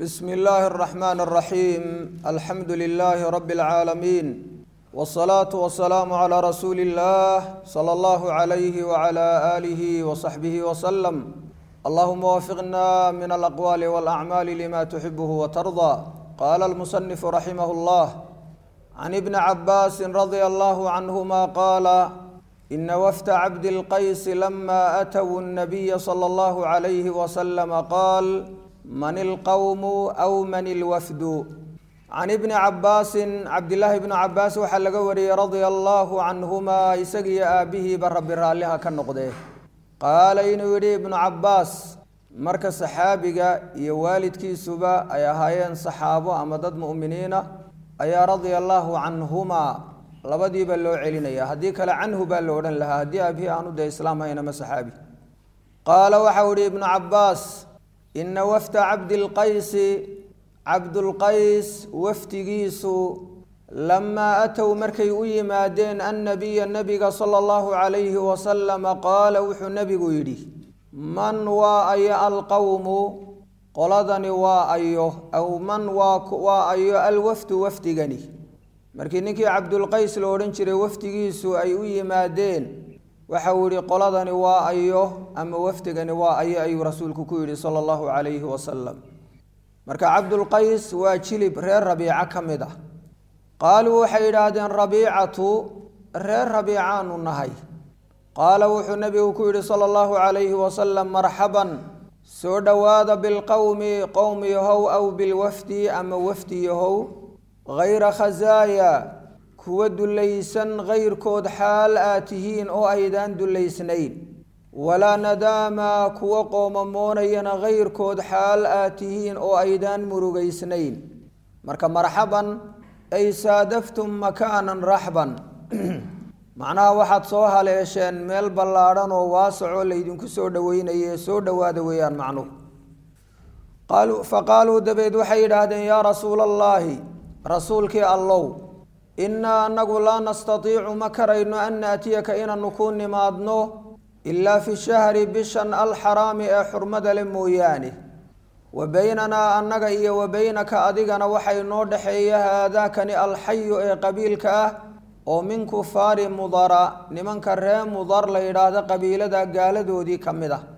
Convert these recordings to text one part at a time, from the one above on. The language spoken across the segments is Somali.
بسم الله الرحمن الرحيم الحمد لله رب العالمين والصلاة والسلام على رسول الله صلى الله عليه وعلى آله وصحبه وسلم اللهم وفقنا من الأقوال والأعمال لما تحبه وترضى قال المصنف رحمه الله عن ابن عباس رضي الله عنهما قال إن وفد عبد القيس لما أتوا النبي صلى الله عليه وسلم قال من القوم أو من الوفد عن ابن عباس عبد الله بن عباس waxaa laga wariyey رضي الله عنهما isagiyo aabihiiba rabi raalliha ka noqdee qaala inuu yidhi ibnu cabaas marka saxaabiga iyo waalidkiisuba ay ahaayeen saxaabo ama dad mu'miniina ayaa radia allaahu canhumaa labadiiba loo celinaya haddii kale canhu baa la odhan lahaa haddii aabihii aanu dee islaam haynama saxaabi qaala waxau ihi ibnu cabaas ina wafda cabdilqaysi cabdulqays wafdigiisu lamaa atow markay u yimaadeen annabiya nabiga sala allahu calayhi wasalama qaala wuxuu nebigu yidhi man waa ayo alqowmu qoladani waa ayo aw man waa ayo alwafdu wafdigani markii ninkii cabdulqays la odhan jiray wafdigiisu ay u yimaadeen waxau yihi qoladani waa ayo ama wafdigani waa ayo ayuu rasuulku ku yidhi sala allahu calayhi wasalam marka cabdulqays waa jilib reer rabiico ka mid ah qaaluu waxay yidhaahdeen rabiicatu reer rabiicaanu nahay qaala wuxuu nebigu ku yidhi sala allahu calayhi wasalam marxaban soo dhowaada bilqowmi qowm yahow aw bilwafdi ama wafdi yahow hayra khasaaya kuwa dullaysan kayrkood xaal aad tihiin oo aydaan dullaysnayn walaa nadaama kuwa qoomamoonayana kayrkood xaal aad tihiin oo aydaan murugaysnayn marka marxaban ay saadaftum makaanan raxban macnaha waxaad soo haleesheen meel ballaadhan oo waasacoo laydinku soo dhoweynaye soo dhowaada weeyaan macnuhu qaaluu fa qaaluu dabeed waxay yidhaahdeen yaa rasuula allaahi rasuulkii allow innaa anagu laa nastatiicu ma karayno an naatiyaka inaanu ku nimaadno ilaa fi shahri bishan alxaraami ee xurmada le mooyaane wa beynanaa annaga iyo wa beynaka adigana waxay noo dhexeeya haadaakani alxayu ee qabiilka ah oo min kufaari mudara nimanka ree mudar la yidhaahdo qabiilada gaaladoodii ka mid ah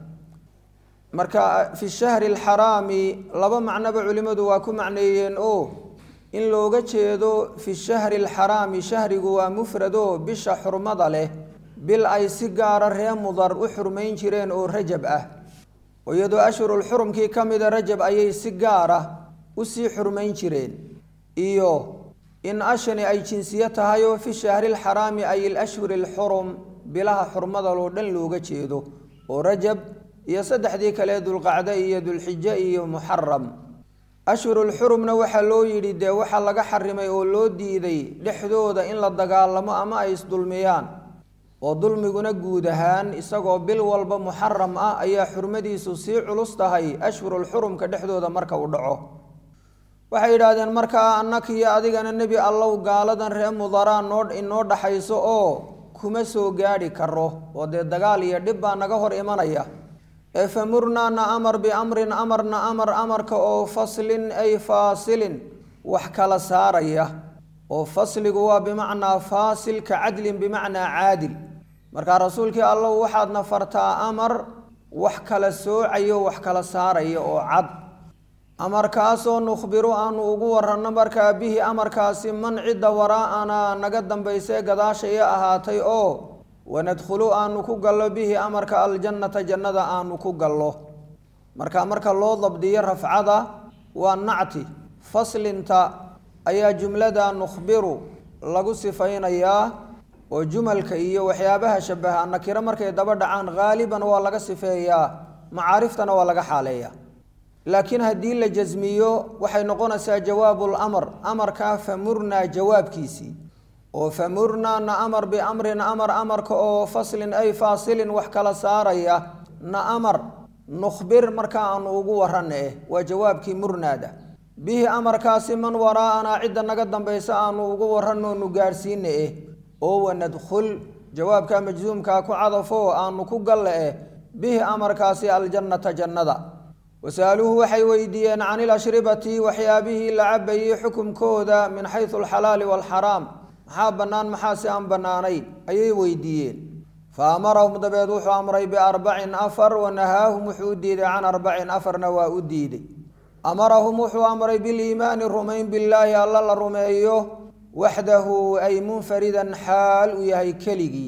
marka fi shahri alxaraami laba macnoba culimmadu waa ku macneeyeen oo in looga jeedo fi shahri alxaraami shahrigu waa mufrado bisha xurmada leh bil ay si gaara ree mudar u xurmayn jireen oo rajab ah iyadoo ashhurulxurumkii ka mida rajab ayay si gaara usii xurmayn jireen iyo in ashani ay jinsiyo tahay oo fi shahri alxaraami ay ilashhuri alxurum bilaha xurmadaloo dhan looga jeedo oo rajab iyo saddexdii kale dulqacde iyo dulxijo iyo muxaram ashhurulxurumna waxaa loo yidhi dee waxaa laga xarimay oo loo diiday dhexdooda in la dagaalamo ama ay isdulmiyaan oo dulmiguna guud ahaan isagoo bil walba muxaram ah ayaa xurmadiisu sii culus tahay ashhurulxurumka dhexdooda marka uu dhaco waxay yidhaahdeen markaa annakiyo adigana nebi allow gaaladan ree mudaraa noo inoo dhaxayso oo kuma soo gaadhi karo oo dee dagaal iyo dhib baa naga hor imanaya ee famurnaa na amar biamrin amarna amar amarka oo faslin ay faasilin wax kala saaraya oo fasligu waa bimacnaa faasil ka cadlin bimacnaa caadil markaa rasuulkii allow waxaadna fartaa amar wax kala soocayo wax kala saaraya oo cad amarkaasoo nukhbiru aanu ugu waranno markaa bihi amarkaasi man cidda waraa'anaa naga dambaysee gadaashaya ahaatay oo wanadkhulu aanu ku gallo bihi amarka aljannata jannada aanu ku gallo marka marka loo dabdiyo rafcada waa nacti faslinta ayaa jumlada nukhbiru lagu sifaynayaa oo jumalka iyo waxyaabaha shabaha nakiro markay daba dhacaan haaliban waa laga sifeeyaa macaariftana waa laga xaaleeyaa laakiin haddii la jasmiyo waxay noqonaysaa jawaabul amar amarkaa famurnaa jawaabkiisii oo famurnaa na amar biamrin amar amarka oo faslin ay faasilin wax kala saaraya na amar nukhbir markaa aanu ugu warana eh waa jawaabkii murnaada bihi amarkaasi man waraa'anaa cidda naga dambaysa aanu ugu waranoonu gaadhsiina eh oo wanadkhul jawaabka majzuumkaa ku cadafo aanu ku galle eh bihi amarkaasi aljannata jannada wasa'aluuhu waxay weydiiyeen can ilashribati waxyaabihii la cabayey xukumkooda min xaysu alxalaali waalxaraam maxaa bannaan maxaa si aan bannaanayn ayay weydiiyeen fa amarahum dabeed wuxuu amray biarbacin afar wanahaahum wuxuu u diiday can arbacin afarna waa u diiday amarahum wuxuu amray biliimaani rumayn billaahi alla la rumeeyo waxdahu ay munfaridan xaal uu yahay keligii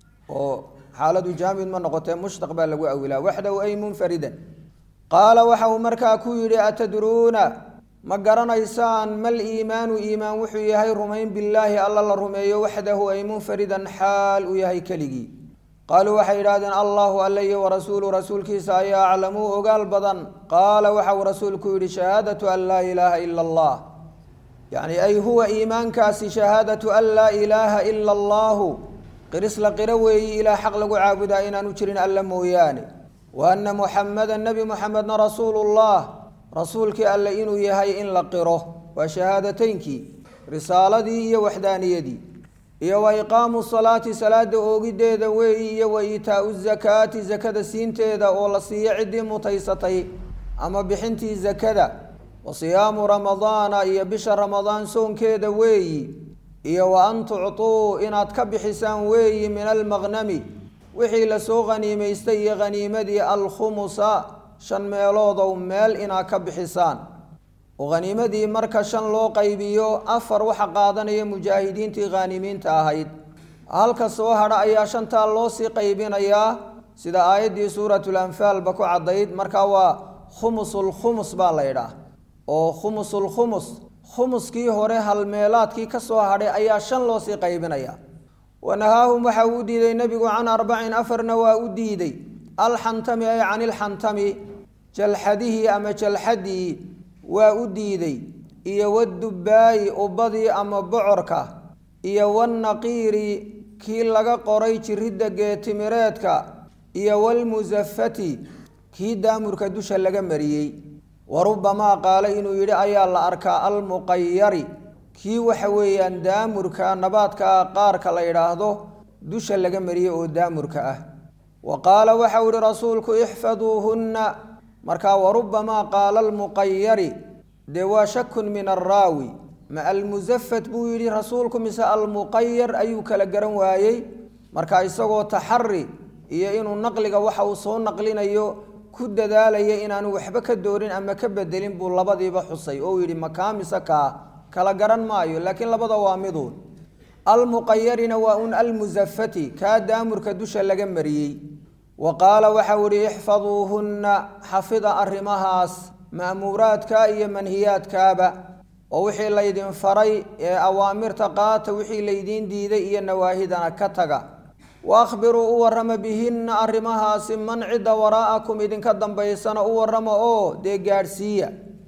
oo xaaladu jaamid ma noqotee mushtaq baa lagu awilaa waxdahu ay munfaridan qaala waxa uu markaa ku yidhi atadruuna ma garanaysaan mal iimaanu iimaan wuxuu yahay rumayn billaahi alla la rumeeyo waxdahu ay munfaridan xaal uu yahay keligii qaaluu waxay yidhahdeen allahu alla iyo warasuulu rasuulkiisa ayaa aclamuu ogaal badan qaala waxa uu rasuulku yidhi shahaadatu an laa ilaaha ila allah yacni ay huwa iimaankaasi shahaadatu an laa ilaaha ila allahu qirisla qiro weeyi ilaa xaq lagu caabudaa inaanu jirin alla mooyaane wa anna muxameda nebi muxamedna rasuulullah rasuulkii alle inuu yahay in la qiro waa shahaadateynkii risaaladii iyo waxdaaniyadii iyo wa iqaamu salaati salaada oogideeda weeyi iyo wa iitaau zakaati zakada siinteeda oo la siiyo ciddii mutaysatay ama bixintii zakada wa siyaamu ramadaana iyo bisha ramadaan soonkeeda weeyi iyo wa an tucطuu inaad ka bixisaan weeyi min almaqnami wixii lasoo khaniimaystay iyo khaniimadii alkhumusa shan meeloodow meel inaad ka bixisaan oo khaniimadii marka shan loo qaybiyo afar waxa qaadanaya mujaahidiintii khaanimiinta ahayd halka soo hadha ayaa shantaa loo sii qaybinayaa sida aayaddii suuratulanfaalba ku caddayd marka waa khumusulkhumus baa la ydhaah oo khumusulkhumus khumuskii hore halmeelaadkii ka soo hadhay ayaa shan loo sii qaybinaya wanahaahum waxa uu u diiday nebigu can arbacin afarna waa u diiday alxantami ay can ilxantami jalxadihii ama jalxadii waa u diiday iyo wadubbaayi ubbadii ama bocorka iyo wannaqiiri kii laga qoray jiridda geetimireedka iyo walmusafati kii daamurka dusha laga mariyey wa rubbamaa qaala inuu yidhi ayaa la arkaa almuqayari kii waxa weeyaan daamurka nabaadka qaarka la yidhaahdo dusha laga mariyey oo daamurka ah wa qaala waxau ihi rasuulku ixfaduuhunna markaa warubbamaa qaala almuqayari dee waa shakun min arraawi ma almusafat buu yidhi rasuulku mise almuqayar ayuu kala garan waayey marka isagoo taxari iyo inuu naqliga waxa uu soo naqlinayo ku dadaalaya inaanu waxba ka doorin ama ka bedelin buu labadiiba xusay oo yidhi makaa mise kaa kala garan maayo laakiin labada waa miduun almuqayarina waa un almusafati kaa daamurka dusha laga mariyey wa qaala waxau ihi ixfaduuhunna xafida arrimahaas ma'muuraadka iyo manhiyaadkaaba oo wixii laydin faray ee awaamirta qaata wixii laydiin diiday iyo nawaahidana ka taga wa akhbiruu u warrama bihinna arrimahaasi man cidda waraa'akum idinka dambaysana u warrama oo dee gaadhsiiya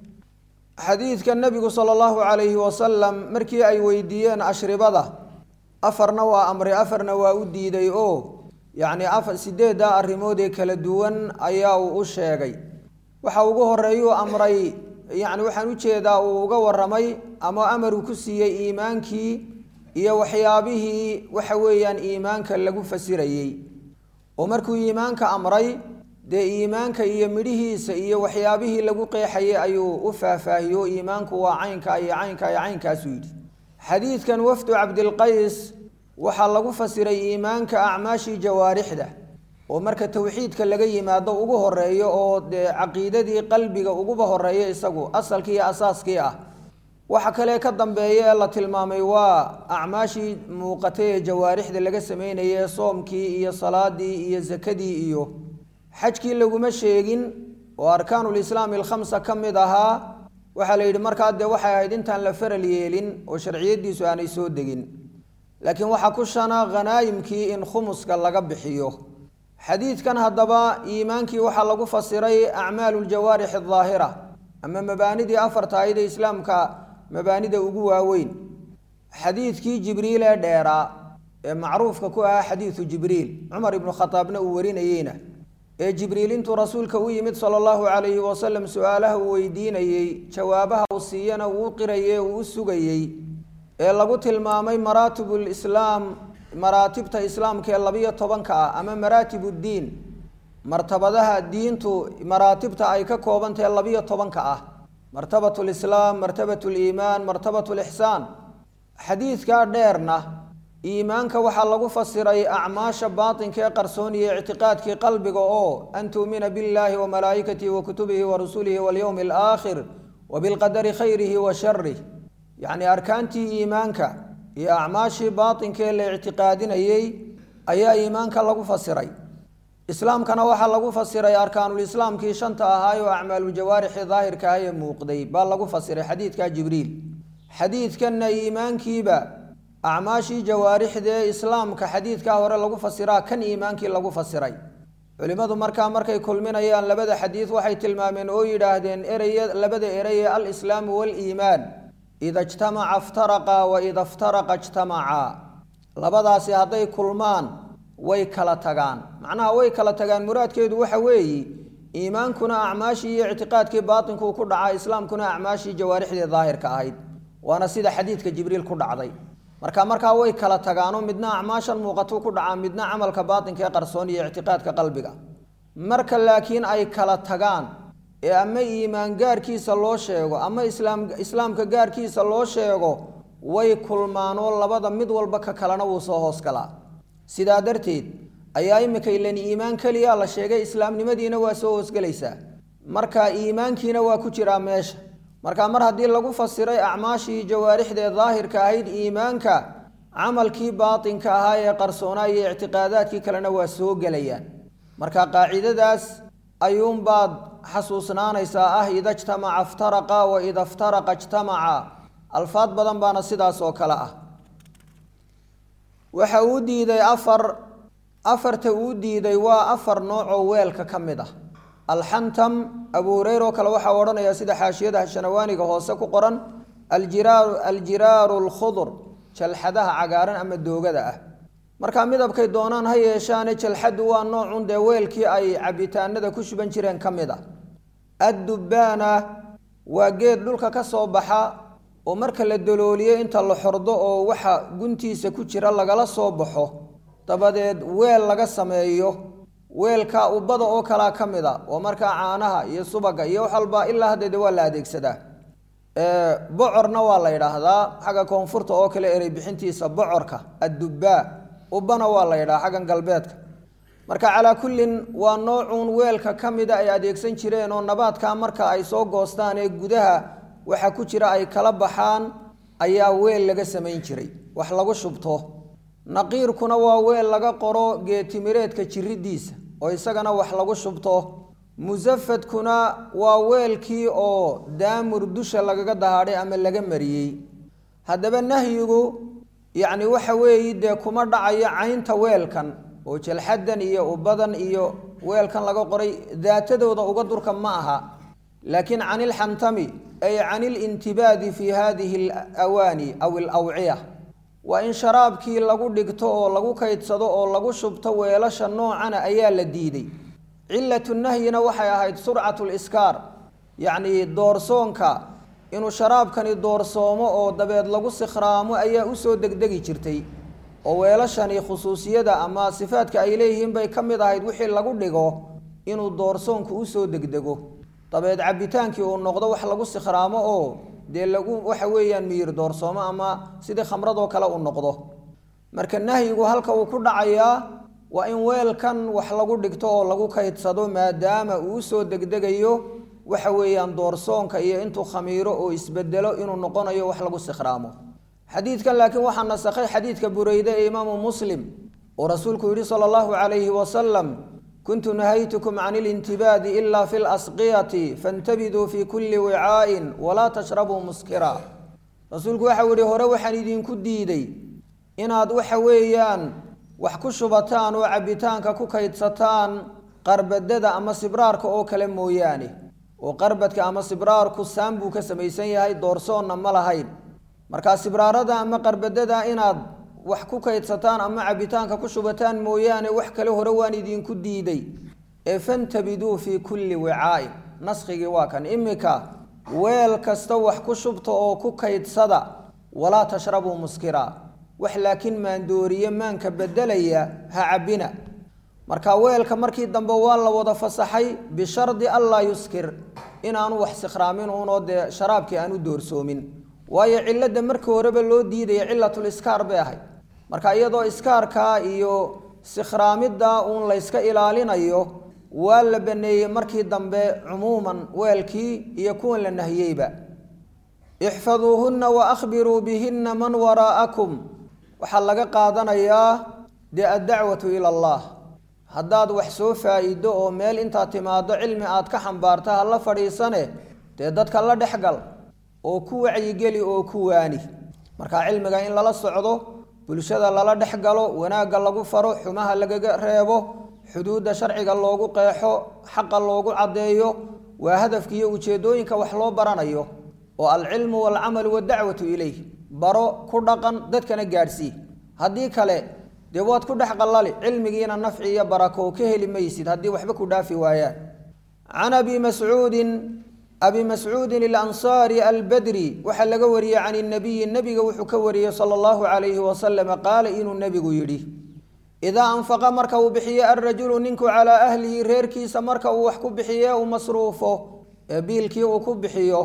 xadiidka nebigu sala allahu calayhi wasalam markii ay weydiiyeen ashribada afarna waa amray afarna waa u diiday oo yacni afar sideeddaa arrimood ee kala duwan ayaa uu u sheegay waxa ugu horeeyuu amray yacni waxaan ujeedaa uu uga warramay ama amaruu ku siiyey iimaankii iyo waxyaabihii waxa weeyaan iimaanka lagu fasirayey oo markuu iimaanka amray dee iimaanka iyo midhihiisa iyo waxyaabihii lagu qeexayay ayuu u faahfaahiyo iimaanku waa caynka iyo caynka iyo caynkaasuu yidhi xadiidkan wafdu cabdilqays waxaa lagu fasiray iimaanka acmaashii jawaarixda oo marka towxiidka laga yimaado ugu horeeyo oo dee caqiidadii qalbiga uguba horeeya isagu asalkii iyo asaaskii ah waxa kale ka dambeeya ee la tilmaamay waa acmaashii muuqatay ee jawaarixda laga sameynayay soomkii iyo salaadii iyo sakadii iyo xajkii laguma sheegin oo arkaanulislaami alkhamsa ka mid ahaa waxaa la yidhi markaa dee waxay ahayd intaan la faral yeelin oo sharciyadiisu aanay soo degin laakiin waxaa ku shana khanaayimkii in khumuska laga bixiyo xadiidkan haddaba iimaankii waxaa lagu fasiray acmaalu ljawaarix adaahira ama mabaanidii afarta ahayd ee islaamka mabaanida ugu waaweyn xadiidkii jibriil ee dheeraa ee macruufka ku ahaa xadiidu jibriil cumar ibnu khadaabna uu warinayeyna ee jibriil intuu rasuulka u yimid sala allahu calayhi wasalam su-aalaha uu weydiinayey jawaabaha uu siiyana uu u qirayey uu u sugayey ee lagu tilmaamay maraatibulislaam maraatibta islaamka ee labiyo tobanka ah ama maraatib uddiin martabadaha diintu maraatibta ay ka koobantahe labiyo tobanka ah martabat lislaam martabat liimaan martabat lixsaan xadiidkaa dheerna iimaanka waxaa lagu fasiray acmaasha baatinka ee qarsooniya ictiqaadkii qalbiga oo an tuumina billaahi wa malaa'ikatihi wa kutubihi wa rusulihi walyowmi alaakhir wa bilqadari khayrihi wa sharih yacni arkaantii iimaanka iyo acmaashii baatinkaee la ictiqaadinayey ayaa iimaanka lagu fasiray islaamkana waxaa lagu fasiray arkaanulislaamkii shanta ahaay oo acmaaluljawaarixi daahirka ah ee muuqday baa lagu fasiray xadiidka jibriil xadiidkanna iimaankiiba acmaashii jawaarixdee islaamka xadiidkaa hore lagu fasiraa kan iimaankii lagu fasiray culimmadu markaa markay kulminayaan labada xadiid waxay tilmaameen oo yidhaahdeen ereye labada ereye alislaamu waaliimaan ida ijtamaca iftaraqa wa ida iftaraqa ijtamacaa labadaasi hadday kulmaan way kala tagaan macnaha way kala tagaan muraadkeedu waxa weeyi iimaankuna acmaashii iyo ictiqaadkii baatinkuu ku dhacaa islaamkuna acmaashii jawaarixdii daahirka ahayd waana sida xadiidka jibriil ku dhacday marka markaa way kala tagaanoo midna acmaashan muuqatuu ku dhacaa midna camalka baatinka ee qarsoon iyo ictiqaadka qalbiga marka laakiin ay kala tagaan ee ama iimaan gaarkiisa loo sheego ama islaam islaamka gaarkiisa loo sheego way kulmaanoo labada mid walba ka kalena wuu soo hoos galaa sidaa darteed ayaa imika ilan iimaan keliya la sheegay islaamnimadiina waa soo hoosgelaysaa marka iimaankiina waa ku jiraa meesha marka mar haddii lagu fasiray acmaashii jawaarixdee daahirka ahayd iimaanka camalkii baatinka ahaa ee qarsoonaa iyo ictiqaadaadkii kalena waa soo gelayaan marka qaacidadaas ayuunbaad xasuusnaanaysaa ah ida jtamaca iftaraqa wa ida iftaraqa ijtamaca alfaad badan baana sidaas oo kale ah waxa uu diiday afar afarta uu diiday waa afar nooc oo weelka ka mid ah alxantam abu hureyre oo kale waxaa odhanaya sida xaashiyadaha shanawaaniga hoose ku qoran aljiraaru aljiraaru alkhudur jalxadaha cagaaran ama doogada ah markaa midabkay doonaan ha yeeshaane jalxaddu waa noocun dee weelkii ay cabitaanada ku shuban jireen ka mid a addubbaana waa geed dhulka ka soo baxa oo marka la dalooliyo inta la xordo oo waxa guntiisa ku jira lagala soo baxo dabadeed weel laga sameeyo weelka ubada oo kalaa ka mid a oo markaa caanaha iyo subaga iyo wax walba ilaa haddeede waa la adeegsadaa bocorna waa la yidhaahdaa xagga koonfurta oo kale erey bixintiisa bocorka addubbaa ubana waa la yidhaha xaggan galbeedka marka calaa kullin waa noocuun weelka ka mida ay adeegsan jireen oo nabaadkaa marka ay soo goostaan ee gudaha waxa ku jira ay kala baxaan ayaa weel laga samayn jiray wax lagu shubto naqiirkuna waa weel laga qoro geetimireedka jiridiisa oo isagana wax lagu shubto musafadkuna waa weelkii oo daamur dusha lagaga dahaadhay ama laga mariyey haddaba nahyigu yacni waxa weeyi dee kuma dhacayo caynta weelkan oo jalxadan iyo ubadan iyo weelkan laga qoray daatadooda uga durka ma aha laakiin can ilxantami ay can ilintibaadi fi hadihi alawaani aw alawciya waa in sharaabkii lagu dhigto oo lagu kaydsado oo lagu shubto weelasha noocana ayaa la diiday cilatu nahyina waxay ahayd surcatu liskaar yacnii doorsoonka inuu sharaabkani doorsoomo oo dabeed lagu sikhraamo ayaa usoo degdegi jirtay oo weelashani khusuusiyada ama sifaadka ay leeyihiin bay ka mid ahayd wixii lagu dhigo inuu doorsoonku usoo degdego dabeed cabbitaankii uu noqdo wax lagu sikhraamo oo dee lagu waxa weeyaan miyir doorsoomo ama sidii khamradoo kale uu noqdo marka nahyigu halka uu ku dhacayaa waa in weelkan wax lagu dhigto oo lagu kaydsado maadaama uu usoo degdegayo waxa weeyaan doorsoonka iyo intuu khamiiro oo isbedelo inuu noqonayo wax lagu sikhraamo xadiidkan laakiin waxaa nasakhay xadiidka bureyde ee imaamu muslim oo rasuulku yihi sala allahu calayhi wasalam kuntu nahaytukum can ilintibaadi ila fi lasqiyati faintabiduu fi kulli wicaa'in walaa tashrabuu muskira rasuulku waxau yihi hore waxaan idinku diiday inaad waxa weeyaan wax ku shubataan oo cabbitaanka ku kaydsataan qarbadada ama sibraarka oo kale mooyaane oo qarbadka ama sibraarku saan buu ka samaysan yahay doorsoonna ma lahayn markaa sibraarada ama qarbadada inaad wax ku kaydsataan ama cabbitaanka ku shubataan mooyaane wax kale hore waan idinku diiday ee fantabiduu fii kulli wicaa'in naskigii waa kan imika weel kasta wax ku shubta oo ku kaydsada walaa tashrabuu muskira wax laakiin maandooriye maanka bedelaya ha cabbina marka weelka markii dambe waa la wada fasaxay bishardi anlaa yuskir inaanu wax sikhraamin uunoo dee sharaabkii aan u doorsoomin waayo cilada markii horeba loo diidaya cilatul iskaar bay ahayd marka iyadoo iskaarkaa iyo sikhraamidda uun layska ilaalinayo waa la baneeyey markii dambe cumuuman weelkii iyo kuwan la nahiyeyba ixfaduuhunna wa akhbiruu bihinna man waraa'akum waxaa laga qaadanayaa dee addacwatu ila allah haddaad wax soo faa-iido oo meel intaad timaado cilmi aad ka xambaarta ha la fadhiisane dee dadka la dhexgal oo ku wacyigeli oo ku waani marka cilmiga in lala socdo bulshada lala dhex galo wanaagga lagu faro xumaha lagaga reebo xuduudda sharciga loogu qeexo xaqa loogu caddeeyo waa hadafka iyo ujeedooyinka wax loo baranayo oo alcilmu waalcamalu waddacwatu ilayh baro ku dhaqan dadkana gaadhsii haddii kale dee waad ku dhex qallali cilmigiina nafci iyo barako ka heli maysid haddii waxba ku dhaafi waayaan can abi mascuudin abi mascuudin alansaari albadri waxaa laga wariyey can inabiyi nebiga wuxuu ka wariyey sala allahu calayhi wasalama qaala inuu nebigu yidhi idaa anfaqa marka uu bixiye alrajulu ninku calaa ahlihi reerkiisa marka uu wax ku bixiye uu masruufo ee biilkii uu ku bixiyo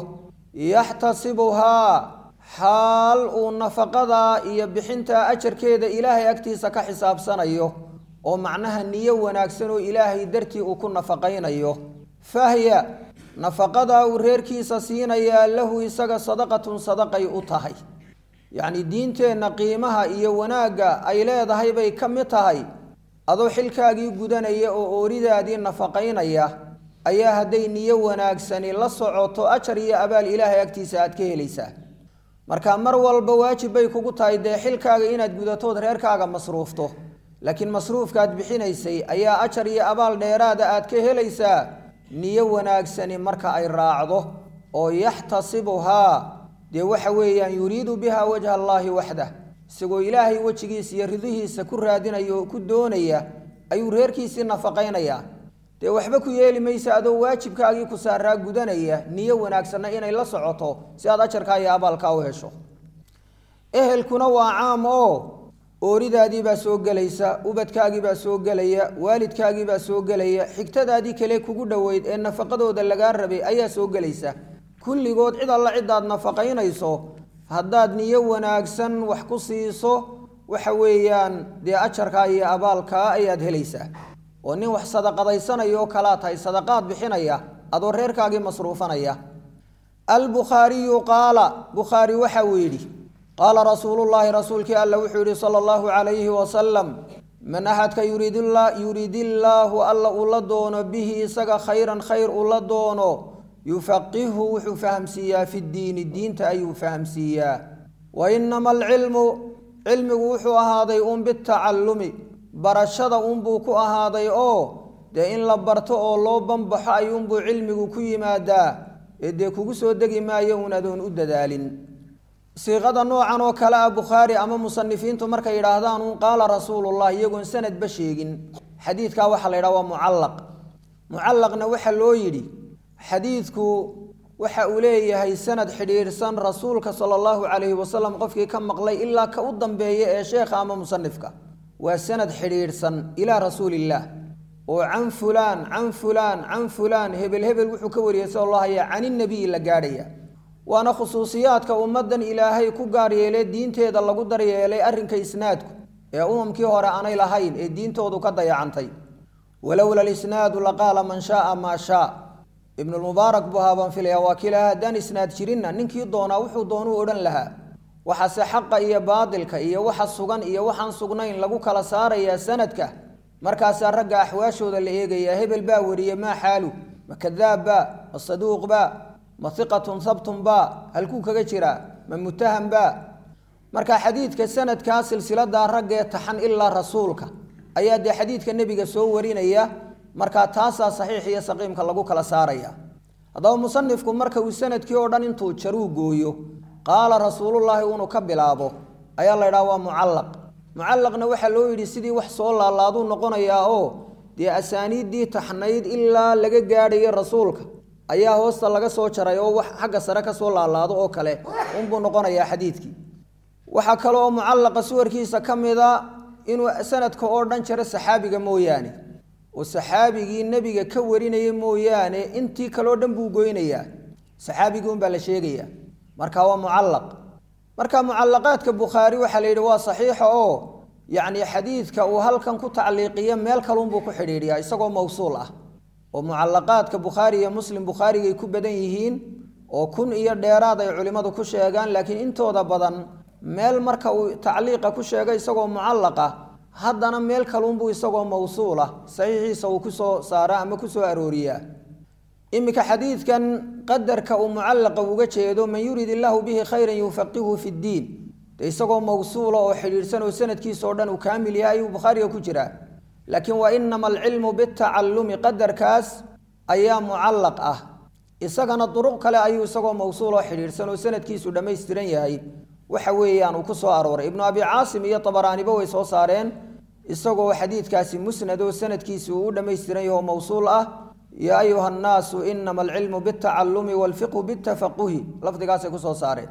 yaxtasibuhaa xaal uu nafaqadaa iyo bixintaa ajarkeeda ilaahay agtiisa ka xisaabsanayo oo macnaha niyo wanaagsan oo ilaahay dartii uu ku nafaqaynayo fahya nafaqadaa uu reerkiisa siinayaa lahu isaga sadaqatun sadaqay u tahay yacni diinteenna qiimaha iyo wanaagga ay leedahay bay ka mid tahay adoo xilkaagii gudanaya oo ooridaadii nafaqaynaya ayaa hadday niyo wanaagsani la socoto ajar iyo abaal ilaahay agtiisa aad ka helaysaa marka mar walba waajib bay kugu tahay dee xilkaaga inaad gudatood reerkaaga masruufto laakiin masruufkaad bixinaysay ayaa ajar iyo abaal dheeraada aad ka helaysaa niyo wanaagsani marka ay raacdo oo yaxtasibuhaa dee waxa weeyaan yuriidu biha wajha allaahi waxdah isagoo ilaahay wejigiisa iyo ridihiisa ku raadinaya oo ku doonaya ayuu reerkiisii nafaqaynayaa dee waxba ku yeeli maysa adoo waajibkaagii ku saaraa gudanaya niyo wanaagsanna inay la socoto si aad ajarkaa iyo abaalkaa u hesho ehelkuna waa caam oo ooridaadiibaa soo gelaysa ubadkaagiibaa soo gelaya waalidkaagiibaa soo gelaya xigtadaadii kale kugu dhoweyd ee nafaqadooda lagaa rabay ayaa soo gelaysa kulligood cid alla cidaad nafaqaynayso haddaad niyo wanaagsan wax ku siiso waxa weeyaan dee ajarkaa iyo abaalkaa ayaad helaysaa oo nin wax sadaqadaysanayo kalaa tahay sadaqaad bixinaya adoo reerkaagii masruufanaya albukhaariyu qaala bukhaari waxa uu yidhi qaala rasuulullaahi rasuulkii alla wuxuu yihi sala allahu calayhi wasalam man axadka yuridillaahu alla uu la doono bihi isaga khayran khayr uu la doono yufaqihu wuxuu fahamsiiyaa fi ddiini diinta ayuu fahamsiiyaa wa inama alcilmu cilmigu wuxuu ahaaday un bitacallumi barashada unbuu ku ahaaday oo dee in la barto oo loo banbaxo ayuunbuu cilmigu ku yimaadaa ee dee kugu soo degi maayo un adoon u dadaalin siiqada noocan oo kale ah bukhaari ama musanifiintu markay yidhaahdaan un qaala rasuulullah iyagoon sanadba sheegin xadiidkaa waxaa la yidhaha waa mucallaq mucallaqna waxaa loo yidhi xadiidku waxa uu leeyahay sanad xidhiidhsan rasuulka sala allahu calayhi wasalam qofkii ka maqlay ilaa ka u dambeeya ee sheekha ama musanifka waa sanad xidhiidhsan ilaa rasuulillaah oo can fulaan can fulaan can fulaan hebel hebel wuxuu ka wariyay sal allah aya can inabiyi la gaadhaya waana khusuusiyaadka ummaddan ilaahay ku gaar yeelee diinteeda lagu daryeelay arrinka isnaadku ee umamkii hore aanay lahayn ee diintoodu ka dayacantay walowla lisnaadu laqaala man shaaa maa shaa ibnulmubaarak buu haabaan filaya waa kii lahaa haddaan isnaad jirinna ninkii doonaa wuxuu doonuu odhan lahaa waxaase xaqa iyo baadilka iyo waxa sugan iyo waxaan sugnayn lagu kala saarayaa sanadka markaasaa ragga axwaashooda la eegayaa hebel baa wariye maa xaalu ma kadaab baa ma saduuq baa ma hiqatun habtun baa halkuu kaga jiraa ma mutaham baa marka xadiidka sanadkaa silsiladaa raggee taxan ilaa rasuulka ayaa dee xadiidka nebiga soo warinaya markaa taasaa saxiix iyo saqiimka lagu kala saaraya haddaba musanifku marka uu sanadkii oo dhan intuu jaruu gooyo qaala rasuulullaahi inuu ka bilaabo ayaa la ydhaha waa mucallaq mucallaqna waxaa loo yidhi sidii wax soo laalaaduu noqonayaa oo dee asaaniiddii taxnayd ilaa laga gaadhayo rasuulka ayaa hoosta laga soo jaray oo wax xagga sare ka soo laalaado oo kale unbuu noqonayaa xadiidkii waxaa kale oo mucallaqa suwarkiisa ka mida inuu sanadka oo dhan jaro saxaabiga mooyaane oo saxaabigii nebiga ka warinaya mooyaane intii kaleo dhan buu goynayaa saxaabigii unbaa la sheegaya marka waa mucallaq marka mucallaqaadka bukhaari waxaa la yidhi waa saxiixa oo yacni xadiidka uu halkan ku tacliiqiyo meel kalunbuu ku xidhiidhiyaa isagoo mawsuul ah oo mucallaqaadka bukhaari iyo muslim bukhaarigay ku badan yihiin oo kun iyo dheeraad ay culimmadu ku sheegaan laakiin intooda badan meel marka uu tacliiqa ku sheegay isagoo mucallaqa haddana meel kalunbuu isagoo mawsuulah saxiixiisa uu kusoo saara ama kusoo arooriyaa iminka xadiidkan qadarka uu mucallaqa uga jeedo man yurid illaahu bihi khayran yufaqihu fi ddiin de isagoo mawsuula oo xidhiidhsan oo sanadkiisa oo dhan uu kaamil yahay ayuu bukhaariga ku jiraa laakiin wa inama alcilmu bitacallumi qadarkaas ayaa mucallaq ah isagana duruq kale ayuu isagoo mawsuul oo xidhiidhsan oo sanadkiisu dhammaystiran yahay waxa weeyaan uu ku soo arooray ibnu abi caasim iyo tabaraaniba way soo saareen isagoo xadiidkaasi musnad oo sanadkiisi uu u dhammaystiran yaho mawsuul ah yaa ayuha annaasu inama alcilmu bitacallumi waalfiqhu bitafaquhi lafdigaasay kusoo saareen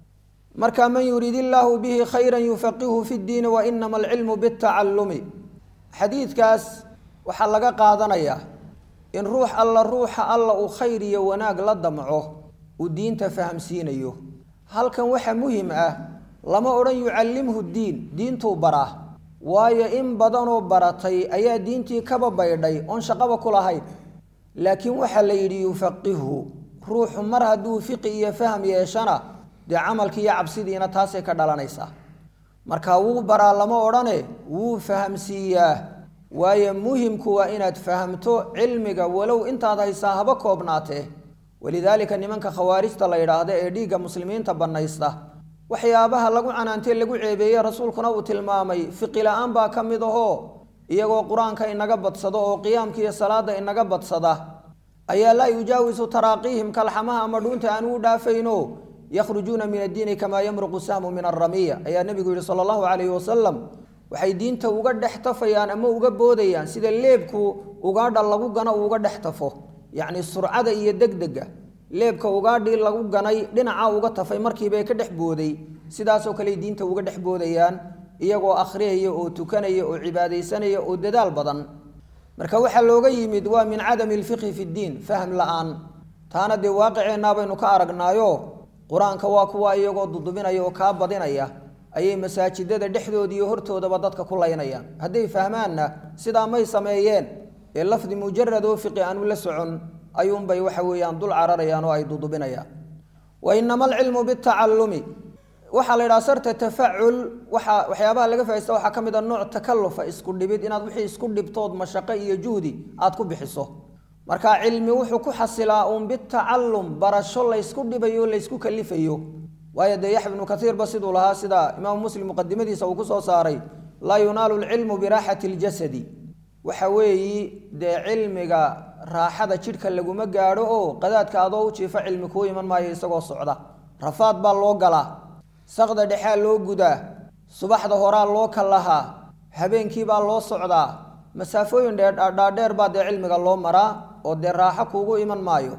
marka man yuriid illaahu bihi khayran yufaqihu fi ddiini wa inama alcilmu bitacallumi xadiidkaas waxaa laga qaadanayaa in ruux alla ruuxa alla uu khayr iyo wanaag la damco uu diinta fahamsiinayo halkan waxa muhim ah lama odhan yucallimhu diin diintuu baraa waayo in badanoo baratay ayaa diintii kaba baydhay oon shaqaba ku lahayn laakiin waxaa la yidhi yufaqihu ruuxu mar hadduu fiqi iyo faham yeeshana dee camalkii iyo cabsidiina taasay ka dhalanaysaa marka wuu baraa lama odhane wuu fahamsiiyaa waayo muhimku waa inaad fahamto cilmiga walow intaad haysaa haba koobnaatee walidaalika nimanka khawaarijta la yidhaahda ee dhiigga muslimiinta bannaysta waxyaabaha lagu canaantee lagu ceebeeye rasuulkuna uu tilmaamay fiqi la-aan baa ka mid ahoo iyagoo qur-aanka inaga badsado oo qiyaamka iyo salaada inaga badsada ayaa laa yujaawisu taraaqiihim kalxamaha ama dhuunta aan u dhaafayno yakhrujuuna min addiini kamaa yamruqu sahmu min alramiya ayaa nebigu yihi sala allahu calayhi wasalam waxay diinta uga dhex tafayaan ama uga boodayaan sida leebku ugaadha lagu gano uu uga dhex tafo yacni surcada iyo degdega leebka ugaadhii lagu ganay dhinaca uga tafay markiibay ka dhex booday sidaasoo kale diinta uga dhex boodayaan iyagoo akhriyaya oo tukanaya oo cibaadaysanaya oo dadaal badan marka waxaa looga yimid waa min cadami alfiqhi fi ddiin fahm la-aan taana dee waaqiceenaa baynu ka aragnaayo qur-aanka waa kuwa iyagoo dudubinaya oo kaa badinaya ayay masaajidada dhexdooda iyo hortoodaba dadka ku laynayaan hadday fahmaanna sidaa may sameeyeen ee lafdi mujarad oo fiqi aanu la socon ayuunbay waxa weeyaan dul cararayaan oo ay dudubinayaan wa inama alcilmu bitacallumi waxaa la yidhaha sarta tafacul waxa waxyaabaha laga faa'ista waxaa ka mid a nooc takalufa isku dhibid inaad wixii isku dhibtood mashaqo iyo juhdi aad ku bixiso marka cilmi wuxuu ku xasilaa uun bitacallum barasho laysku dhibayo laysku kalifayo waayo dee yaxya ibnu kaiirba siduu lahaa sida imaamu muslim muqadimadiisa uu kusoo saaray laa yunaalu lcilmu biraaxati ljasadi waxa weeyi dee cilmiga raaxada jidhka laguma gaadho oo qadaadka adoo u jiifa cilmi kuu iman maayo isagoo socda rafaad baa loo galaa saqda dhexaa loo gudaa subaxda horaa loo kallahaa habeenkii baa loo socdaa masaafooyin dhaadheer baa dee cilmiga loo maraa oo dee raaxo kuugu iman maayo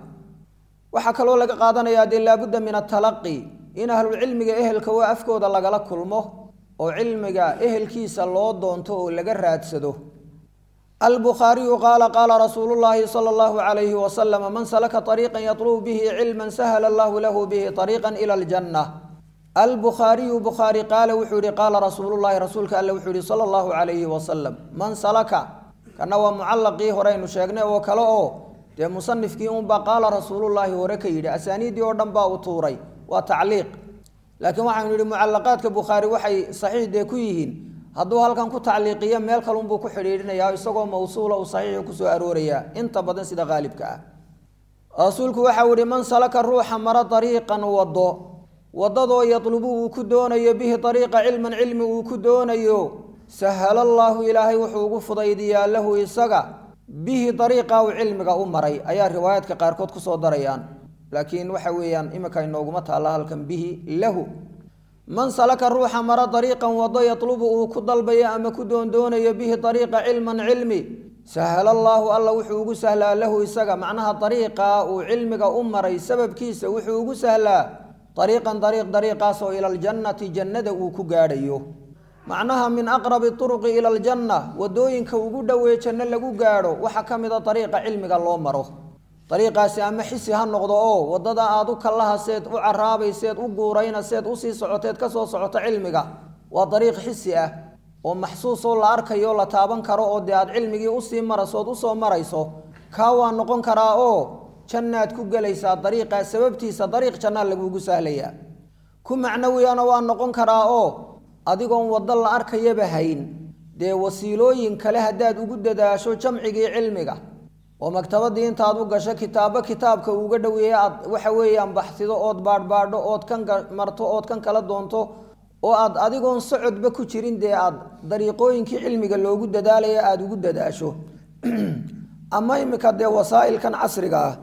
waxaa kaloo laga qaadanayaa dee laabudda min atalaqi in ahlulcilmiga ehelka waa afkooda lagala kulmo oo cilmiga ehelkiisa loo doonto oo laga raadsado albukhaariyu qaala qaala rasuulu llaahi sala allahu calayhi wasalam man salaka ariiqan yatlubu bihi cilman sahla allahu lahu bihi ariiqan ila aljanna albukhaariyu bukhaari qaala wuxuu yihi qaala rasuulullahi rasuulka alle wuxuu yihi sala allahu calayhi wasalam man salaka kana waa mucallaqii horeynu sheegnay oo kale oo dee musanifkii unbaa qaala rasuulullaahi hore ka yidhi asaaniiddii oo dhan baa u tuuray waa tacliiq laakiin waxaynu yidhi mucallaqaadka bukhaari waxay saxiix dee ku yihiin hadduu halkan ku tacliiqiyo meel kalunbuu ku xidhiidhinayaa isagoo mawsuula uu saxiixu kusoo aroorayaa inta badan sida qaalibka ah rasuulku waxau ihi man salaka ruuxa mara ariiqan wado wadadoo yatlubu uu ku doonayo bihi ariiqa cilman cilmi uu ku doonayo sahala allaahu ilaahay wuxuu ugu fudaydiyaa lahu isaga bihi ariiqa uu cilmiga u maray ayaa riwaayaadka qaarkood kusoo darayaan laakiin waxa weeyaan imika inooguma taalla halkan bihi lahu man salaka ruuxa mara ariiqan wado yatlubu uu ku dalbayo ama ku doondoonayo bihi ariiqa cilman cilmi sahala allaahu alla wuxuu ugu sahlaa lahu isaga macnaha ariiqa uu cilmiga u maray sababkiisa wuxuu ugu sahlaa ariiqan ariiq dariiqaasoo ila aljannati jannada uu ku gaadhayo macnaha min aqrabi turuqi ila aljanna wadooyinka ugu dhowee janno lagu gaadho waxaa ka mid a dariiqa cilmiga loo maro dariiqaasi ama xisi ha noqdo oo waddada aada u kallahaseed u caraabayseed u guuraynaseed usii socoteed kasoo socoto cilmiga waa dariiq xisi ah oo maxsuusoo la arkayo la taaban karo oo dee aad cilmigii usii maraysood usoo marayso kaa waa noqon karaa oo jannaad ku gelaysaa dariiqaa sababtiisa dariiq jannaa lagugu sahlayaa ku macnawiyana waa noqon karaa oo adigoon waddo la arkayaba hayn dee wasiilooyin kale haddaad ugu dadaasho jamcigii cilmiga oo maktabadii intaad u gasho kitaabo kitaabka uga dhoweeye aad waxa weeyaan baxsido ood baadhbaadho ood kan marto ood kan kala doonto oo aad adigoon socodba ku jirin dee aad dariiqooyinkii cilmiga loogu dadaalaya aada ugu dadaasho ama imika dee wasaa'ilkan casriga ah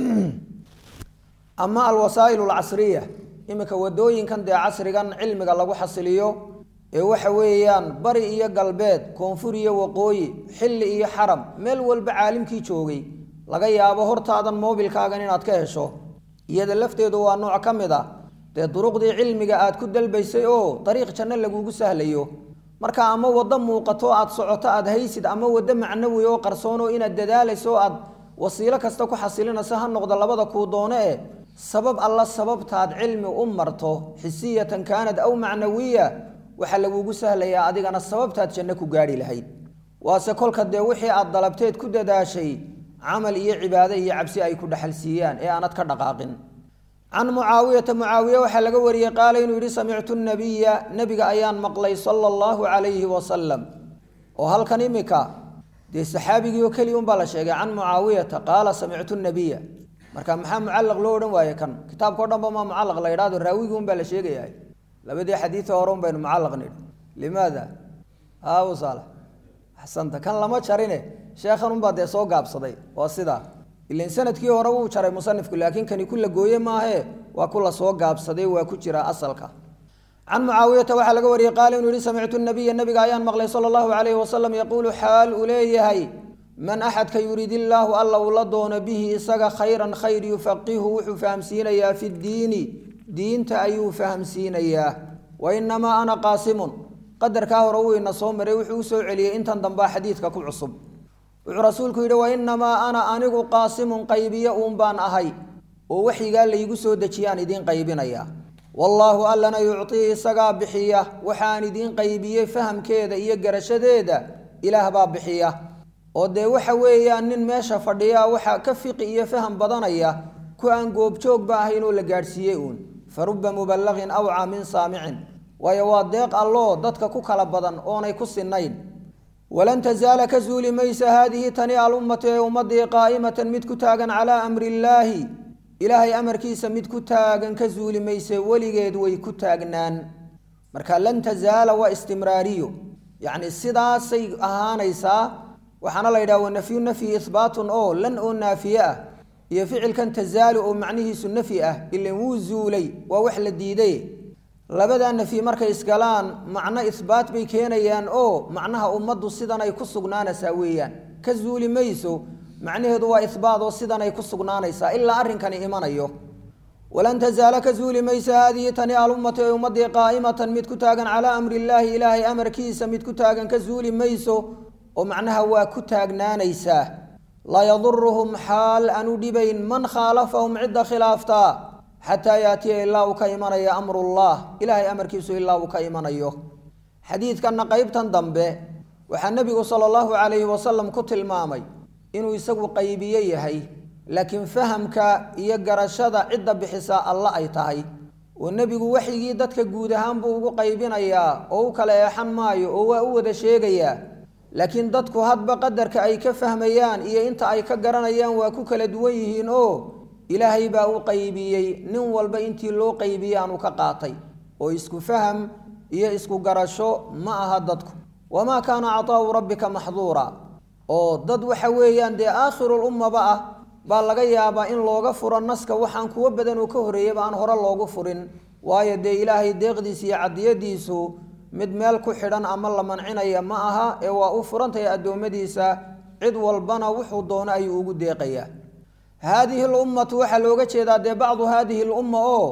ama alwasaa'il alcasriya imika wadooyinkan dee casrigan cilmiga lagu xasiliyo ee waxa weeyaan bari iyo galbeed koonfur iyo waqooyi xilli iyo xaram meel walba caalimkii joogay laga yaabo hortaadan moobilkaagan inaad ka hesho iyada lafteedu waa nooc ka mid a dee duruqdii cilmiga aad ku dalbaysay oo dariiq janno lagugu sahlayo marka ama waddo muuqato aad socoto aad haysid ama waddo macnawi oo qarsoonoo inaad dadaalayso aad wasiilo kasta ku xasilinayso ha noqdo labada kuu doono eh sabab alla sababtaad cilmi u marto xisiyatan kaanad aw macnawiya waxaa lagugu sahlayaa adigana sababtaad janno ku gaarhi lahayd waase kolka dee wixii aad dalabteed ku dadaashay camal iyo cibaado iyo cabsi ay ku dhexalsiiyaan ee aanad ka dhaqaaqin can mucaawiyata mucaawiye waxaa laga wariyey qaala inuu yihi samictu nabiya nebiga ayaan maqlay sala allahu calayhi wasalam oo halkan imika dee saxaabigii oo keliya unbaa la sheegay can mucaawiyata qaala samictu nabiya marka maxaa mucallaq loo odhan waaye kan kitaabkao dhan ba maa mucallaq la yidhahdo raawigii un baa la sheegayaa labadii xadiida hore un baynu mucallaq nidhi limaada haa usaala axsanta kan lama jarine sheekhan unbaa dee soo gaabsaday waa sidaa ilan sanadkii hore wuu jaray musanifku laakiin kani ku la gooye maahe waa ku la soo gaabsaday waa ku jira asalka can mucaawiyata waxaa laga wariyey qaala inuu yihi samictu nabiya nabiga ayaan maqlay sala allahu calayhi wasalam yaquulu xaal uu leeyahay man axadka yurid illaahu alla uu la doono bihi isaga khayran khayr yufaqihu wuxuu fahamsiinayaa fi ddiini diinta ayuu fahamsiinayaa wa inamaa ana qaasimun qadarkaa hore wuu ina soo maray wuxuu usoo celiyey intan dambaa xadiidka ku cusub wuxuu rasuulku yidhi wa inamaa ana anigu qaasimun qaybiye uun baan ahay oo waxyigaa laygu soo dejiyaan idiin qaybinaya wallaahu allana yuctii isagaa bixiya waxaan idiin qaybiyey fahamkeeda iyo garashadeeda ilaah baa bixiya oo dee waxa weeyaan nin meesha fadhiya waxaa ka fiqi iyo faham badanaya ku aan goobjoogba ahayn oo la gaadhsiiyey uun fa ruba muballaqin awcaa min saamicin waayo waa deeq alloo dadka ku kala badan oonay ku sinayn walan tazaala ka zuuli maysa haadihi tani alummatu ee ummadii qaa'imatan mid ku taagan calaa amri illaahi ilaahay amarkiisa mid ku taagan ka zuuli mayse weligeed way ku taagnaan marka lan tazaala waa istimraariyo yacni sidaasay ahaanaysaa waxaana la yidhaha wanafyu nafyi ihbaatun oo lan oo naafiye ah iyo ficilkan tazaali oo macnihiisu nafyi ah ilan wuu zuulay waa wax la diiday labadaa nafyi markay isgalaan macno ihbaat bay keenayaan oo macnaha ummaddu sidan ay ku sugnaanaysaa weeyaan ka zuuli mayso macnaheedu waa ihbaat oo sidan ay ku sugnaanaysaa ilaa arrinkani imanayo walan tazaala ka zuuli maysa haadihi tani alummatu ee ummadii qaa'imatan mid ku taagan calaa amri illaahi ilaahay amarkiisa mid ku taagan ka zuuli mayso oo macnaha waa ku taagnaanaysaa laa yaduruhum xaal aanu dhibayn man khaalafahum cidda khilaaftaa xataa yaatiya ilaa uu ka imanaya amrullah ilaahay amarkiisu ilaa uu ka imanayo xadiidkanna qeybtan dambe waxaa nebigu sala allahu calayhi wasalam ku tilmaamay inuu isagu qaybiye yahay laakiin fahamka iyo garashada cidda bixisaa alla ay tahay oo nebigu waxyigii dadka guud ahaan buu ugu qaybinayaa oo u kala eexan maayo oo waa u wada sheegayaa laakiin dadku hadba qadarka ay ka fahmayaan iyo inta ay ka garanayaan waa ku kala duwan yihiin oo ilaahay baa u qaybiyey nin walba intii loo qaybiyey aanu ka qaatay oo isku faham iyo isku garasho ma aha dadku wamaa kaana cataa'u rabbika maxduura oo dad waxa weeyaan dee aakhirulummaba ah baa laga yaabaa in looga furo naska waxaan kuwo badan oo ka horreeyaba aan hore loogu furin waayo dee ilaahay deeqdiisa iyo cadiyadiisu mid meel ku xidhan ama la mancinaya ma aha ee waa u furantahay addoommadiisa cid walbana wuxuu doono ayuu ugu deeqayaa haadihi lummatu waxaa looga jeedaa dee bacdu haadihi lumma oo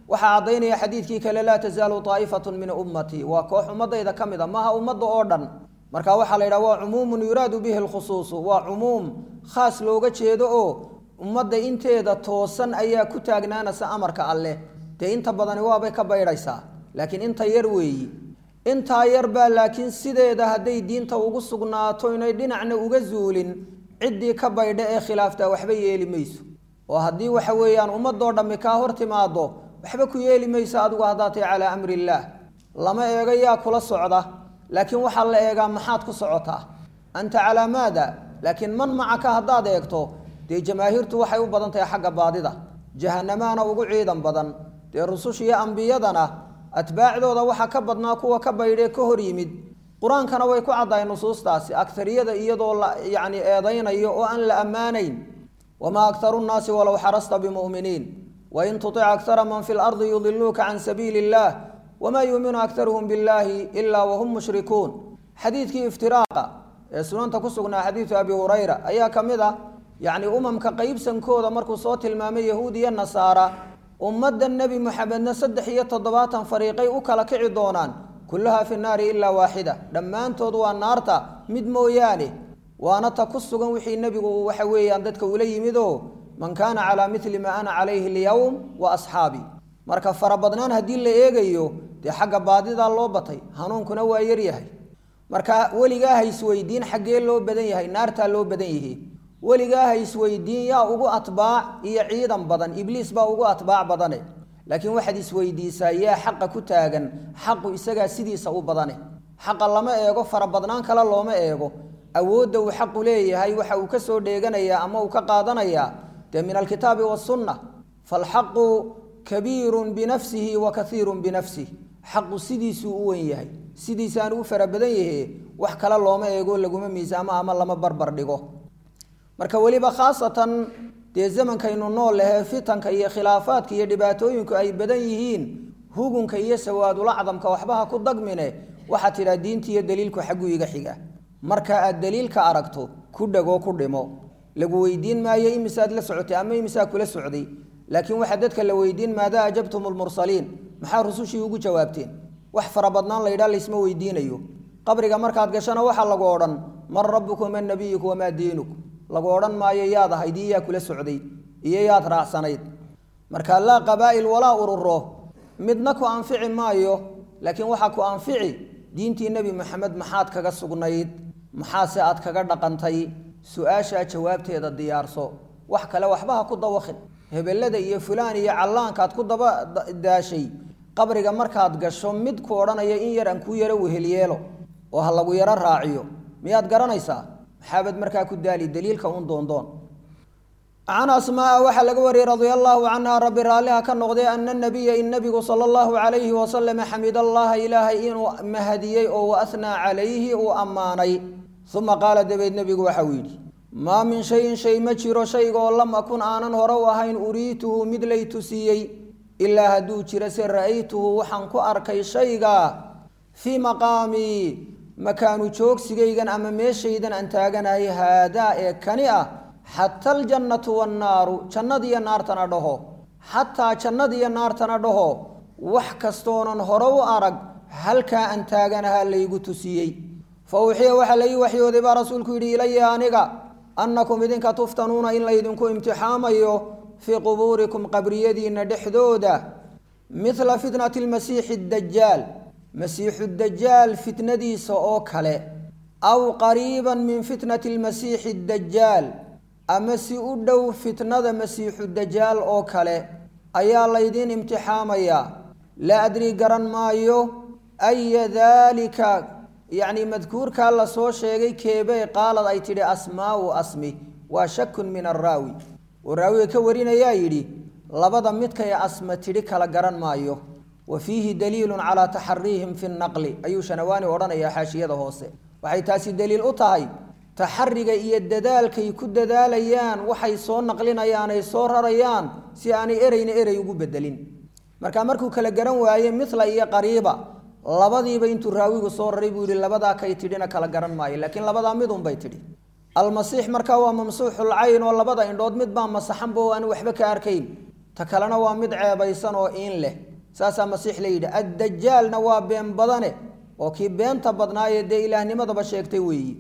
waxaa caddaynaya xadiidkii kale laa tasaalu taa'ifatu min ummatii waa koox ummadayda ka mid a maaha ummadda oo dhan marka waxaa la yidhaha waa cumuumun yuraadu bihi lkhusuusu waa cumuum khaas looga jeedo oo ummadda inteeda toosan ayaa ku taagnaanaysa amarka alleh dee inta badani waabay ka baydhaysaa laakiin inta yar weeyi intaa yar baa laakiin sideeda hadday diinta ugu sugnaato inay dhinacna uga zuulin ciddii ka baydha ee khilaaftaa waxba yeeli mayso oo haddii waxa weeyaan ummadoo dhammi kaa hor timaado waxba ku yeeli mayso adigu haddaatay calaa amri illaah lama eego yaa kula socda laakiin waxaa la eegaa maxaad ku socotaa anta calaa maada laakiin man macaka haddaad eegto dee jamaahiirtu waxay u badan tahay xagga baadida jahanamaana ugu ciidan badan dee rususha iyo ambiyadana atbaacdooda waxaa ka badnaa kuwa ka baydhee ka hor yimid qur-aankana way ku caddahay nusuustaasi akariyada iyadoo la yacni eedaynayo oo aan la ammaanayn wamaa aktaru nnaasi walow xarasta bimuminiin wain tutic akara man fi lardi yudiluuka can sabiili illah wamaa yuuminu aktaruhum billahi ilaa wahum mushrikuun xadiidkii iftiraaqa ee sunanta ku sugnaa xadiidu abi hurayra ayaa ka mid ah yacni umamka qeybsankooda markuu soo tilmaamay yahuud iyo nasaara ummadda nebi moxamedna saddex iyo toddobaatan fariiqay u kala kici doonaan kulluhaa fi naari ilaa waaxida dhammaantood waa naarta mid mooyaane waana ta ku sugan wixii nebigu waxa weeyaan dadka ula yimid oo man kaana calaa mili maa ana calayhi alyowm wa asxaabii marka farabadnaan haddii la eegayo dee xagga baadidaa loo batay hanuunkuna waa yaryahay marka weligaa ha isweydiin xaggee loo badan yahay naartaa loo badan yihi weligaa ha isweydiin yaa ugu atbaac iyo ciidan badan ibliis baa ugu atbaac badane laakiin waxaad isweydiisaa yaa xaqa ku taagan xaqu isagaa sidiisa u badane xaqa lama eego farabadnaan kale looma eego awoodda uu xaqu leeyahay waxa uu ka soo dheeganayaa ama uu ka qaadanayaa dee min alkitaabi wasunna falxaqu kabiirun binafsihi wa kaiirun binafsih xaqu sidiisuu u wen yahay sidiisaanu u fara badan yahe wax kale looma eego laguma miisaamo ama lama barbar dhigo marka weliba khaasatan dee zamankaynu nool lehee fitanka iyo khilaafaadka iyo dhibaatooyinku ay badan yihiin hugunka iyo sawaadulacdamka waxba ha ku dagmine waxaad tidhaha diinta iyo daliilku xagguu iga xiga marka aad daliilka aragto ku dhego ku dhimo lagu weydiin maayo imisaad la socotay ama imisaa kula socday laakiin waxaa dadka la weydiin maadaa ajabtum lmursaliin maxaa rusushii ugu jawaabteen wax farabadnaan la yidhaha laysma weydiinayo qabriga markaad gashana waxaa lagu odhan man rabuku man nabiyuku wamaa diinuk lagu odhan maayo yaad ahayd iyo yaa kula socday iyo yaad raacsanayd marka laa qabaa'il walaa ururo midna ku anfici maayo laakiin waxaa ku anfici diintii nebi moxamed maxaad kaga sugnayd maxaase aad kaga dhaqantay su-aashaa jawaabteeda diyaarso wax kale waxba ha ku dawaqin hebelada iyo fulaan iyo callaankaad ku daba daashay qabriga markaad gasho mid ku odhanaya in yar aan kuu yaro wehelyeelo oo ha lagu yaro raaciyo miyaad garanaysaa maxaabad markaa ku daali daliilka un doondoon can asmaaa waxaa laga wariyey radia allaahu canha rabbi raalliha ka noqday ana nabiya in nabigu sala allahu calayhi wasalam xamid allaha ilaahay inuu mahadiyey oo waathnaa calayhi uu ammaanay uma qaala dabeed nebigu waxa uu yidhi maa min shayin shay ma jiro shaygaoo lam akun aanan hore u ahayn uriituhu mid lay tusiiyey ilaa hadduu jiro se ra'aytuhu waxaan ku arkay shaygaa fii maqaamii makaanu joogsigaygan ama meeshaydan aan taaganahay haadaa ee kani ah xata aljannatu wannaaru jannadiyo naartana dhaho xataa jannadiyo naartana dhaho wax kastoonan hore u arag halkaa aan taaganahaa laygu tusiyey fa uxiya waxaa la ii waxyooday baa rasuulku yidhi ilaya aniga annakum idinka tuftanuuna in laydinku imtixaamayo fii qubuurikum qabriyadiinna dhexdooda midla fitnati lmasiixi dajaal masiixu dajaal fitnadiisa oo kale aw qariiban min fitnati lmasiixi dajaal ama si u dhow fitnada masiixu dajaal oo kale ayaa laydiin imtixaamayaa laa adrii garan maayo aya daalika yacni madkuurkaa lasoo sheegay keebee qaalad ay tidhi asmaau asmi waa shakun min araawi oo raawiga ka warinayaa yidhi labada midkay asma tidhi kala garan maayo wa fiihi daliilun calaa taxariihim fi naqli ayuu shanawaani odhanayaa xaashiyada hoose waxay taasi daliil u tahay taxariga iyo dadaalkay ku dadaalayaan waxay soo naqlinayaan ay soo rarayaan si aanay ereyna erey ugu bedelin marka markuu kala garan waaye mila iyo qariiba labadiiba intuu raawigu soo raray buu yihi labadaa kay tidhina kala garan maayo laakiin labadaa midunbay tidhi almasiix markaa waa mamsuuxul cayn oo labada indhood mid baa masaxanba oo aan waxba ka arkayn ta kalena waa mid ceebaysan oo iin leh saasaa masiix la yidhi addajaalna waa been badane oo kii beenta badnaayee dee ilaahnimadaba sheegtay weeyi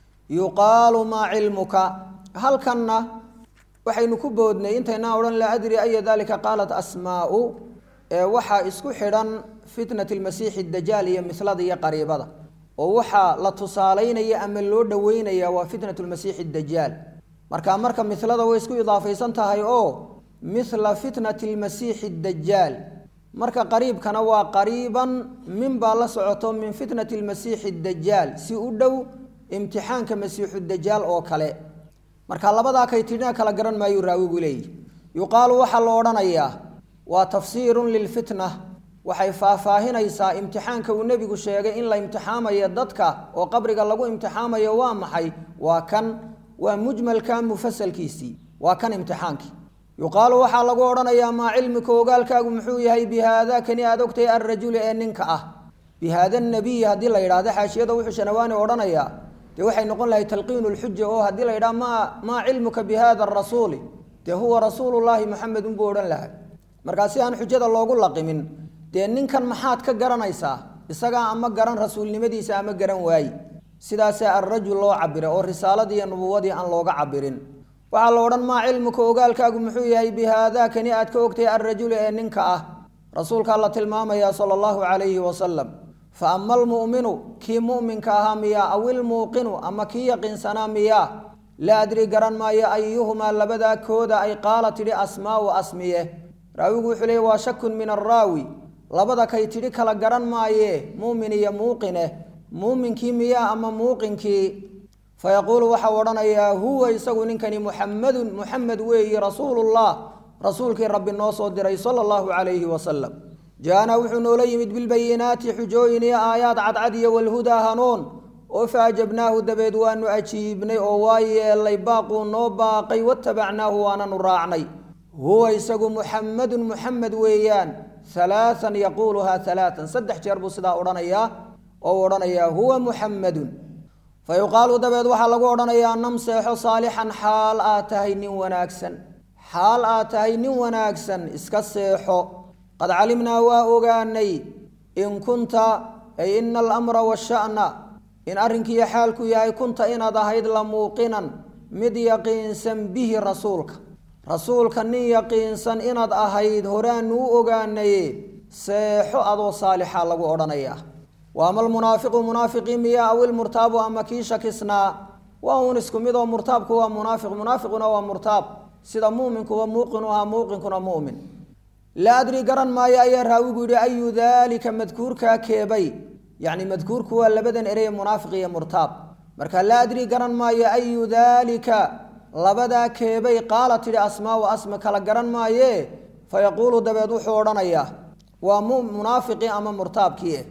yuqaalu maa cilmuka halkanna waxaynu ku boodnay intaynaa odhan laa adri aya dalika qaalat asmaau ee waxaa isku xidhan fitnat lmasiixi dajaal iyo mislada iyo qariibada oo waxaa la tusaalaynaya ama loo dhoweynaya waa fitnat lmasiixi dajaal marka marka milada way isku idaafaysan tahay oo mila fitnati lmasiixi dajaal marka qariibkana waa qariiban min baa la socoto min fitnati lmasiixi dajaal si u dhow imtixaanka masiixu dajaal oo kale marka labadaa kaytidhina kala garan maayu raawigu leeyihi yuqaalu waxaa la odhanayaa waa tafsiirun lilfitna waxay faahfaahinaysaa imtixaanka uu nebigu sheegay in la imtixaamayo dadka oo qabriga lagu imtixaamayo waa maxay waa kan waa mujmalka mufasalkiisii waa kan imtixaankii yuqaalu waxaa lagu odhanayaa maa cilmika ogaalkaagu muxuu yahay bi haada kani aad ogtay alrajuli ee ninka ah bi haada nabiyi haddii la yidhahdo xaashiyada wuxuu shanawaani odhanayaa dee waxay noqon lahay talqiinu lxuja oo haddii la yidhaha maa maa cilmuka bi hada arasuuli dee huwa rasuulullaahi muxamed unbuu odhan lahay markaa si aan xujada loogu laqimin dee ninkan maxaad ka garanaysaa isagaa ama garan rasuulnimadiisa ama garan waaye sidaasaa alrajul loo cabiray oo risaaladii iyo nubuwadii aan looga cabirin waxaa la odhan maa cilmuka ogaalkaagu muxuu yahay bi haada kani aad ka ogtay alrajuli ee ninka ah rasuulkaa la tilmaamayaa sala allahu calayhi wasalam fa ama almu'minu kii mu'minka ahaa miyaa aw ilmuuqinu ama kii yaqiinsanaa miyaa laa adri garan maayo ayuhumaa labadaa kooda ay qaala tidhi asmaau asmiye raawigu wuxuu leeyay waa shakun min araawi labada kay tidhi kala garan maayee muumin iyo muuqine muuminkii miyaa ama muuqinkii fayaquulu waxau odhanayaa huwa isagu ninkani muxamadun muxamed weeyi rasuulullah rasuulkii rabbi noo soo diray sala allahu calayhi wasalam jaana wuxuu noola yimid bilbayinaati xujooyin iyo aayaad cadcad iyo walhudaa hanuun oo faajabnaahu dabeed waanu ajiibnay oo waa yeelay baaquu noo baaqay watabacnaahu waananu raacnay huwa isagu muxamadun muxamed weeyaan halaaan yaquuluhaa halaaan saddex jeer buu sidaa odhanayaa oo odhanayaa huwa muxamadun fa yuqaalu dabeed waxaa lagu odhanayaa nam seexo saalixan xaal aad tahay nin wanaagsan xaal aad tahay nin wanaagsan iska seexo qad calimnaa waa ogaanay in kunta ay ina alamra washa'na in arrinkiiyo xaalku yahay kunta inaad ahayd la muuqinan mid yaqiinsan bihi rasuulka rasuulka nin yaqiinsan inaad ahayd horaanu u ogaanaye seexo adoo saalixa lagu odhanayaa wa ama almunaafiqu munaafiqii miya aw ilmurtaabu ama kii shakisnaa waa uun isku mid oo murtaabku waa munaafiq munaafiquna waa murtaab sida muminkuwa muuqinu ahaa muuqinkuna mumin laa adri garan maayo ayaa raawigu yidhi ayu daalika madkuurkaa keebay yacni madkuurku waa labadan ereye munaafiq iyo murtaab marka laa adri garan maayo ayu daalika labadaa keebay qaala tidhi asmaau asma kala garan maaye fayaquulu dabeed wuxuu odhanayaa waa munaafiqii ama murtaabkii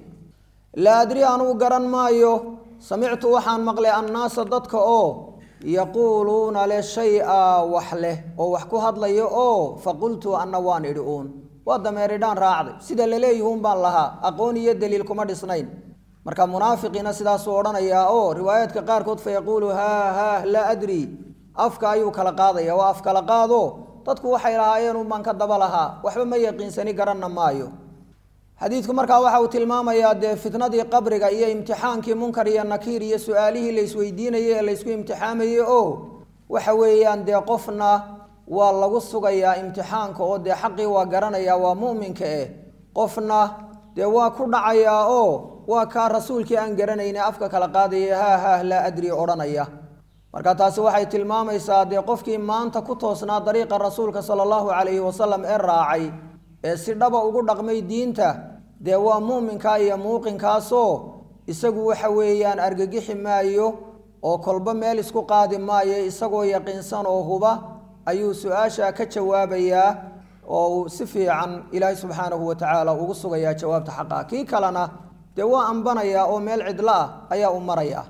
laa adri anugu garan maayo samictu waxaan maqlay annaasa dadka oo yaquuluuna le shay-a wax leh oo wax ku hadlayo oo faqultu anna waan idhi uun waa dameeridhaan raacday sida laleeyihun baan lahaa aqoon iyo daliil kuma dhisnayn marka munaafiqiina sidaasuu odhanayaa oo riwaayaadka qaarkood fa yaquulu haa haa laa adri afka ayuu kala qaadaya waa af kala qaado dadku waxay lahaayeen unbaan ka daba lahaa waxba ma yaqiinsani garanna maayo xadiidku markaa waxa uu tilmaamayaa dee fitnadii qabriga iyo imtixaankii munkar iyo nakiir iyo su-aalihii la isweydiinayay ee laysku imtixaamayey oo waxa weeyaan dee qofna waa lagu sugayaa imtixaanka oo dee xaqii waa garanayaa waa mu'minka eh qofna dee waa ku dhacayaa oo waa kaa rasuulkii aan garanayne afka kala qaadaya haa haah laa adri odhanaya marka taasi waxay tilmaamaysaa dee qofkii maanta ku toosnaa dariiqa rasuulka sala allahu calayhi wasalam ee raacay ee si dhaba ugu dhaqmay diinta dee waa muuminkaa iyo muuqinkaasoo isagu waxa weeyaan argagixi maayo oo kolba meel isku qaadi maayo isagoo yaqiinsan oo huba ayuu su-aasha ka jawaabayaa oo uu si fiican ilaahay subxaanahu wa tacaala ugu sugayaa jawaabta xaqa kii kalena dee waa ambanayaa oo meel cidlo ah ayaa u maraya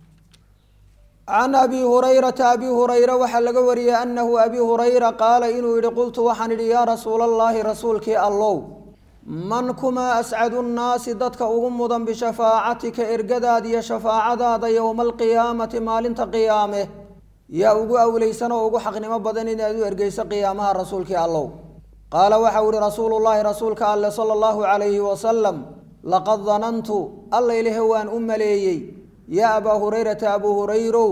can abi hurayrata abi hurayra waxaa laga wariyey anahu abi hurayra qaala inuu yihi qultu waxaan idhi yaa rasuula allahi rasuulkii allow man kumaa ascadu nnaasi dadka ugu mudan bishafaacatika ergadaada iyo shafaacadaada yowma alqiyaamati maalinta qiyaame yaa ugu awleysan oo ugu xaqnimo badan inaad u ergeyso qiyaamaha rasuulkii allow qaala waxau ihi rasuulu llaahi rasuulka alle sala allahu calayhi wasalam laqad danantu alla ilahe waan u maleeyey yaa abaa hurayrata abuu hurayrow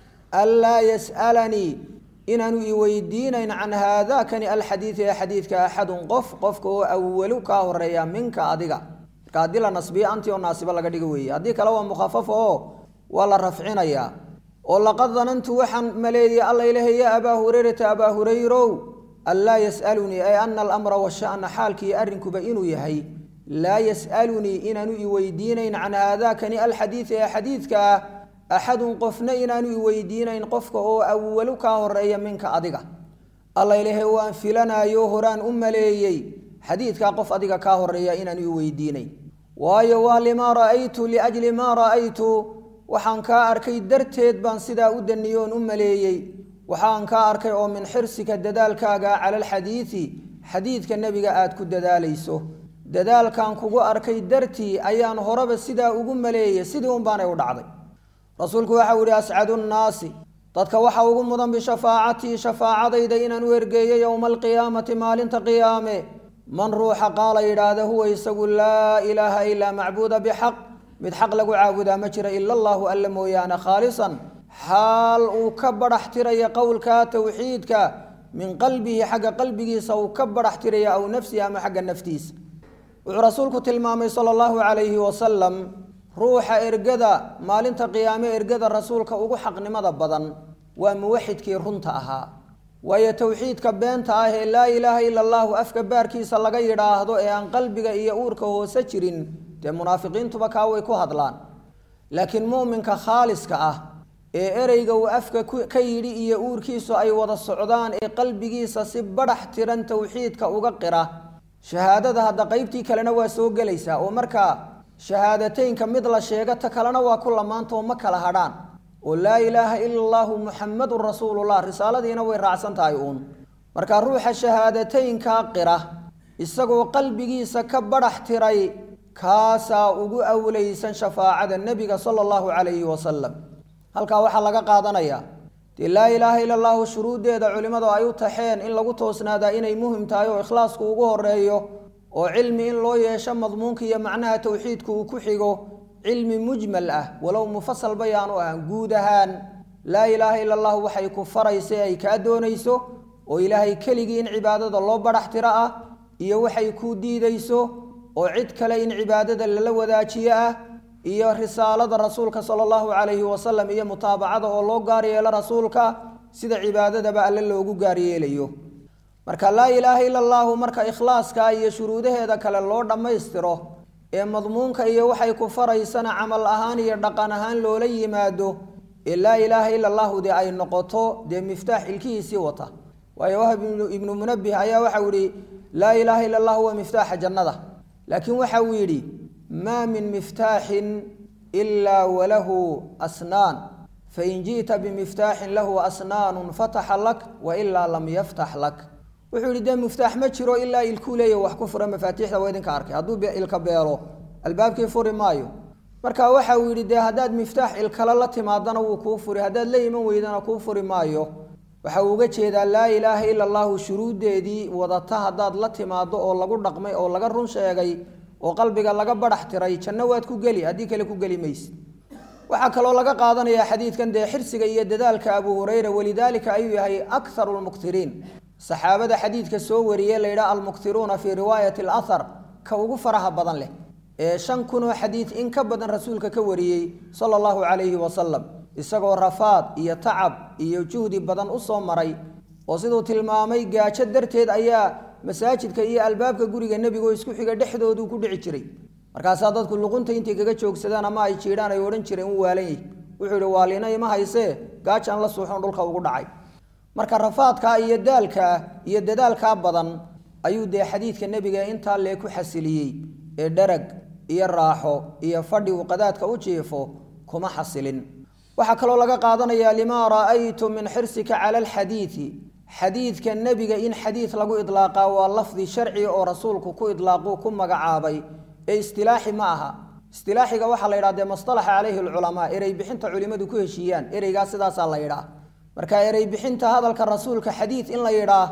anlaa yas'alanii inaanu i weydiinayn can haadaakani alxadiidi ee xadiidka axadun qof qofka oo awalu kaa horeeya minka adiga marka haddii la nasbiyo anti oo naasibo laga dhigo weeye haddii kale waa mukhafafo oo waa la rafcinayaa oo laqad danantu waxaan maleeyey alla ilahe yaa abaa hurayrata abaa hurayrow anlaa yas'alunii ay ana alamra washa'na xaalkiiyo arrinkuba inuu yahay laa yas'alunii inaanu i weydiinayn can haadaakani alxadiidi ee xadiidka ah axadun qofna inaanu i weydiinayn qofka oo awalu kaa horeeya minka adiga alla ilahe waan filanayo horaan u maleeyey xadiidkaa qof adiga kaa horeeya inaanu i weydiinayn waayo waa limaa ra'aytu liajli maa ra'aytu waxaan kaa arkay darteed baan sidaa u daniyoon u maleeyey waxaan kaa arkay oo min xirsika dadaalkaaga cala alxadiidi xadiidka nebiga aad ku dadaalayso dadaalkan kugu arkay dartii ayaan horeba sidaa ugu maleeyey sidii un baanay u dhacday rasuulku waxau yihi ascadu nnaasi dadka waxa ugu mudan bishafaacatii shafaacadayda inaan u ergeeyo yowma alqiyaamati maalinta qiyaame man ruuxa qaala yidhaahda huwa isagu laa ilaaha ilaa macbuuda bixaq mid xaq lagu caabudaa ma jira ila allahu alla mooyaane khaalisan xaal uu ka badhax tiraya qowlka towxiidka min qalbihi xagga qalbigiisa uu ka badhax tiraya aw nafsihi ama xagga naftiisa wuxuu rasuulku tilmaamay sala allahu calayhi wasalam ruuxa ergada maalinta qiyaame ergada rasuulka ugu xaqnimada badan waa muwaxidkii runta ahaa waayo towxiidka beenta ah ee laa ilaaha ila allahu afka baarkiisa laga yidhaahdo ee aan qalbiga iyo uurka hoose jirin dee munaafiqiintuba kaa way ku hadlaan laakiin mu'minka khaaliska ah ee ereyga uu afka ka yidhi iyo uurkiisu ay wada socdaan ee qalbigiisa si badhax tiran towxiidka uga qira shahaadada hadda qeybtii kalena waa soo gelaysaa oo markaa shahaadateynka mid la sheega ta kalena waa ku lamaantao ma kala hadhaan oo laa ilaaha ila allahu muxamadun rasuulullah risaaladiina way raacsan tahay uun marka ruuxa shahaadateynkaa qira isagoo qalbigiisa ka badhax tiray kaasaa ugu awleysan shafaacada nebiga sala allahu calayhi wasalam halkaa waxaa laga qaadanayaa dee laa ilaaha ila allahu shuruuddeeda culimmadu ay u taxeen in lagu toosnaadaa inay muhim tahay oo ikhlaasku ugu horeeyo oo cilmi in loo yeesho madmuunka iyo macnaha towxiidku uu ku xigo cilmi mujmal ah walow mufasal bayaanu ahan guud ahaan laa ilaaha ila allahu waxay ku faraysa ay kaa doonayso oo ilaahay keligii in cibaadada loo badhax tiro ah iyo waxay kuu diidayso oo cid kale in cibaadada lala wadaajiyo ah iyo risaalada rasuulka sala allahu calayhi wasalam iyo mutaabacada oo loo gaar yeelo rasuulka sida cibaadadaba alle loogu gaar yeelayo marka laa ilaaha ila allahu marka ikhlaaska iyo shuruudaheeda kale loo dhammaystiro ee madmuunka iyo waxay ku faraysana camal ahaan iyo dhaqan ahaan loola yimaado ee laa ilaaha ila allahu dee ay noqoto dee miftaax ilkihiisii wata waayo wahab ibnu munabih ayaa waxau yihi laa ilaaha ila allahu waa miftaaxa jannada laakiin waxa uu yidhi maa min miftaaxin ilaa walahu asnaan fain ji'ta bimiftaaxin lahu asnaanu fataxa lak wailaa lam yaftax lak wuxuu yihi dee miftaax ma jiro ilaa ilkuu leeya wax ku fura mafaatiixda waa idinka arkay hadduu ilka beelo albaabkii furi maayo marka waxa uu yidhi dee haddaad miftaax ilkale la timaadana wuu kuu furi haddaad la iman weydana kuu furi maayo waxa uu uga jeedaa laa ilaaha ila allahu shuruuddeedii wadata haddaad la timaado oo lagu dhaqmay oo laga run sheegay oo qalbiga laga badhax tiray janno waad ku geli haddii kale ku geli mayse waxaa kaloo laga qaadanayaa xadiidkan dee xirsiga iyo dadaalka abu hurayra walidaalika ayuu yahay akharu lmuktiriin saxaabada xadiidka soo wariyey layidhaha almuktiruuna fii riwaayati alahar ka ugu faraha badan leh ee shan kunoo xadiid in ka badan rasuulka ka wariyey sala allahu calayhi wasalam isagoo rafaad iyo tacab iyo juhdi badan u soo maray oo siduu tilmaamay gaajo darteed ayaa masaajidka iyo albaabka guriga nebigo isku xiga dhexdooduu ku dhici jiray markaasaa dadku luqunta intay kaga joogsadaan ama ay jiidhaan ay odhan jireen u waalan yahy wuxuu yihi waalina ima haysee gaajaan la suuxon dhulka ugu dhacay marka rafaadkaa iyo daalkaa iyo dadaalkaa badan ayuu dee xadiidka nebiga intaa lee ku xasiliyey ee dharag iyo raaxo iyo fadhi uu qadaadka u jiifo kuma xasilin waxaa kaloo laga qaadanayaa limaa ra'aytu min xirsika cala alxadiidi xadiidka nebiga in xadiid lagu idlaaqaa waa lafdi sharci oo rasuulku ku idlaaquu ku magacaabay ee istilaaxi ma aha istilaaxiga waxaa la yidhaha dee mastalaxa calayhi alculamaa erey bixinta culimmadu ku heshiiyaan ereygaa sidaasaa la yidhaah marka erey bixinta hadalka rasuulka xadiid in la yidhaah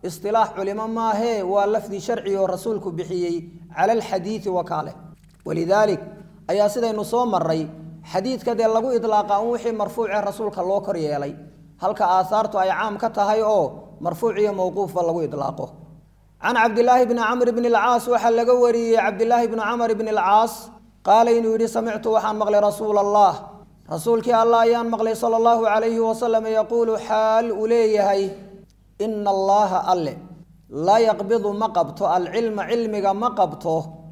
istilaax culimo maahee waa lafdi sharci oo rasuulku bixiyey cala alxadiidi wakaale walidaalik ayaa sidaynu soo maray xadiidka dee lagu idlaaqa un wixii marfuucee rasuulka loo kor yeelay halka aahaartu ay caam ka tahay oo marfuuc iyo mowquufba lagu idlaaqo can cabdilaahi bni camr bni alcaas waxaa laga wariyey cabdilaahi bni camr bni alcaas qaala inuu yidhi samictu waxaan maqlay rasuula allah rasuulkii allah ayaan maqlay sala allahu calayhi wasalam yaquulu xaal uu leeyahay ina allaha alle laa yaqbidu ma qabto alcilma cilmiga ma qabto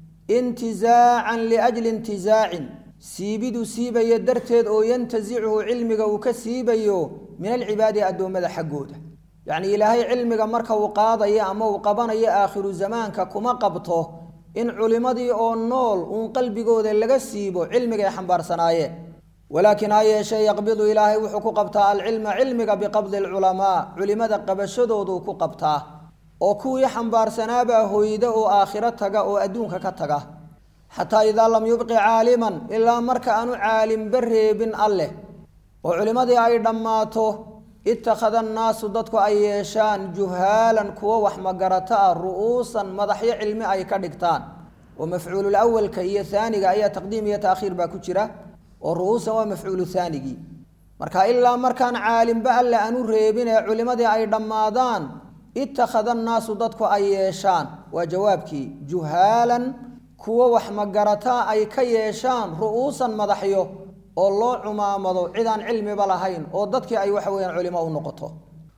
intizaacan liajli intizaacin siibidu siibayo darteed oo yantasichu cilmiga uu ka siibayo min alcibaadi addoommada xaggooda yacni ilaahay cilmiga marka uu qaadayo ama uu qabanayo aakhiru zamaanka kuma qabto in culimmadii oo nool uun qalbigooda laga siibo cilmigay xambaarsanaayeen walaakiin ha yeeshee yaqbidu ilaahay wuxuu ku qabtaa alcilma cilmiga biqabdi alculamaa culimada qabashadooduu ku qabtaa oo kuwii xambaarsanaabaa hoyda oo aakhiro taga oo adduunka ka taga xataa idaa lam yubqi caaliman ilaa marka aanu caalimba reebin alleh oo culimmadii ay dhammaato ittakhada annaasu dadku ay yeeshaan juhaalan kuwo wax magarato ah ru'uusan madaxyo cilmi ay ka dhigtaan oo mafcuulul awalka iyo haaniga ayaa taqdiim iyo taakhiir baa ku jira oo ru'uusan waa mafcuulu haanigii marka ilaa markaan caalimba alle aanu reebin ee culimmadii ay dhammaadaan ittakhada annaasu dadku ay yeeshaan waa jawaabkii juhaalan kuwo wax magarataa ay ka yeeshaan ru'uusan madaxyo oo loo cumaamado cidaan cilmiba lahayn oo dadkii ay waxa weyaan culimo u noqoto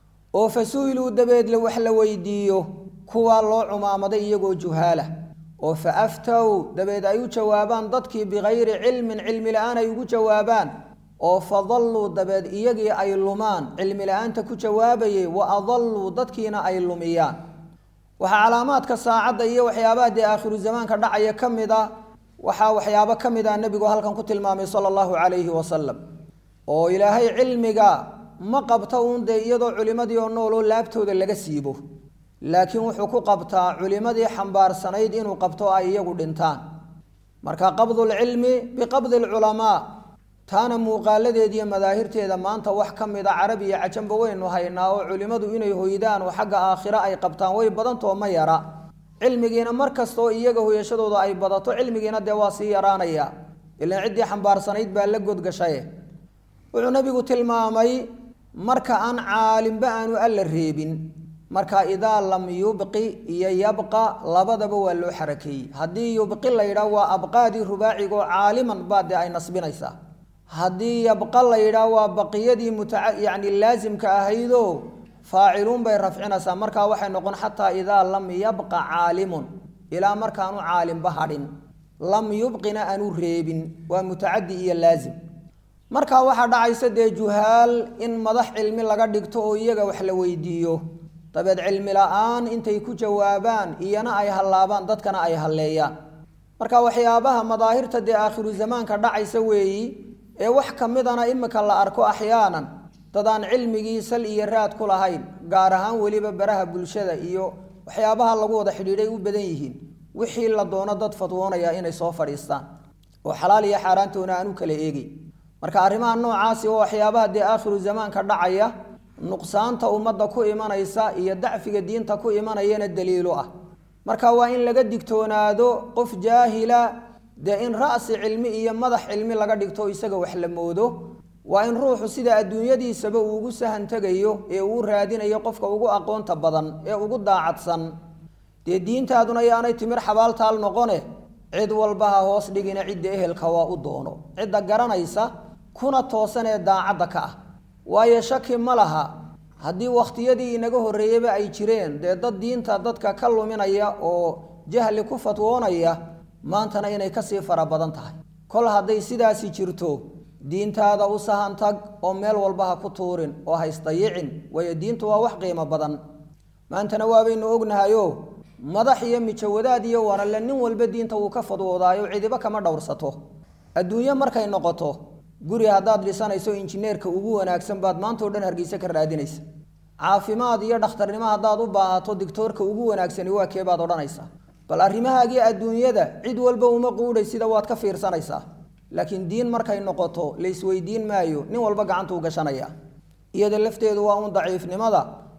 oo fa su-iluu dabeed wax la weydiiyo kuwaa loo cumaamaday iyagoo juhaala oo fa aftow dabeed ay u jawaabaan dadkii bikayri cilmin cilmi la-aan ay ugu jawaabaan oo fadalluu dabeed iyagii ay lumaan cilmi la-aanta ku jawaabayay wa adalluu dadkiina ay lumiyaan waxaa calaamaadka saacadda iyo waxyaabaha dee aakhiru zamaanka dhacaya ka mid a waxaa waxyaabo ka mid ah nebigu halkan ku tilmaamay sala allahu calayhi wasalam oo ilaahay cilmiga ma qabto uun dee iyadoo culimmadii oo nooloo laabtooda laga siibo laakiin wuxuu ku qabtaa culimmadii xambaarsanayd inuu qabto ay iyagu dhintaan marka qabdulcilmi biqabdi alculamaa taana muuqaaladeediiyo madaahirteeda maanta wax ka mid a carab iyo cajanba waynu haynaa oo culimmadu inay hoydaan oo xagga aakhiro ay qabtaan way badantoo ma yara cilmigiina mar kastaoo iyaga hoyashadooda ay badato cilmigiina dee waa sii yaraanaya ilaan ciddii xambaarsanayd baa la godgashaye wuxuu nabigu tilmaamay marka aan caalimba aanu alla reebin marka idaa lam yubqi iyo yabqa labadaba waa loo xarakeeyey haddii yubqi la yidhaah waa abqaadii rubaacigoo caaliman baa dee ay nasbinaysaa haddii yabqa la yidhaah waa baqiyadii muta yacni laasimka ahaydoo faaciluun bay rafcinaysaa markaa waxay noqon xataa idaa lam yabqa caalimun ilaa markaanu caalimba hadhin lam yubqina aanu reebin waa mutacadi iyo laasim markaa waxaa dhacaysa dee juhaal in madax cilmi laga dhigto oo iyaga wax la weydiiyo dabeed cilmi la-aan intay ku jawaabaan iyana ay hallaabaan dadkana ay halleeyaan marka waxyaabaha madaahirta dee aakhiru zamaanka dhacaysa weeyi ee wax ka midana imika la arko axyaanan dadaan cilmigii sal iyo raad ku lahayn gaar ahaan weliba baraha bulshada iyo waxyaabaha lagu wada xidhiidhay u badan yihiin wixii la doono dad fatwoonaya inay soo fadhiistaan oo xalaal iyo xaaraantoona aan u kala eegay marka arrimaha noocaasi oo waxyaabaha dee aakhiru zamaanka dhacaya nuqsaanta ummadda ku imanaysa iyo dacfiga diinta ku imanayana daliilo ah marka waa in laga digtoonaado qof jaahila dee in ra'si cilmi iyo madax cilmi laga dhigto isaga wax la moodo waa in ruuxu sida adduunyadiisaba uu ugu sahan tegayo ee uu raadinayo qofka ugu aqoonta badan ee ugu daacadsan dee diintaaduna yaanay timir xabaaltaal noqone cid walba ha hoos dhigina cidda ehelka waa u doono cidda garanaysa kuna toosan ee daacadda ka ah waayo shaki ma laha haddii wakhtiyadii inaga horreeyeyba ay jireen dee dad diinta dadka ka luminaya oo jahli ku fatwoonaya maantana inay kasii fara badan tahay kol hadday sidaasi jirto diintaada u sahan tag oo meel walba ha ku tuurin oo ha isdayicin waayo diintu waa wax qiimo badan maantana waabaynu ognahayo madax iyo mijawadaad iyo wanale nin walba diinta wuu ka fadwoodaayo cidiba kama dhowrsato adduunyo markay noqoto guri haddaad dhisanayso injineerka ugu wanaagsan baad maantao dhan hargeysa ka raadinaysa caafimaad iyo dhakhtarnimo haddaad u baahato digtoorka ugu wanaagsani waa kee baad odhanaysaa bal arrimahaagii adduunyada cid walba uma quudhay sida waad ka fiirsanaysaa laakiin diin markay noqoto la isweydiin maayo nin walba gacantuu gashanaya iyada lafteedu waa un daciifnimada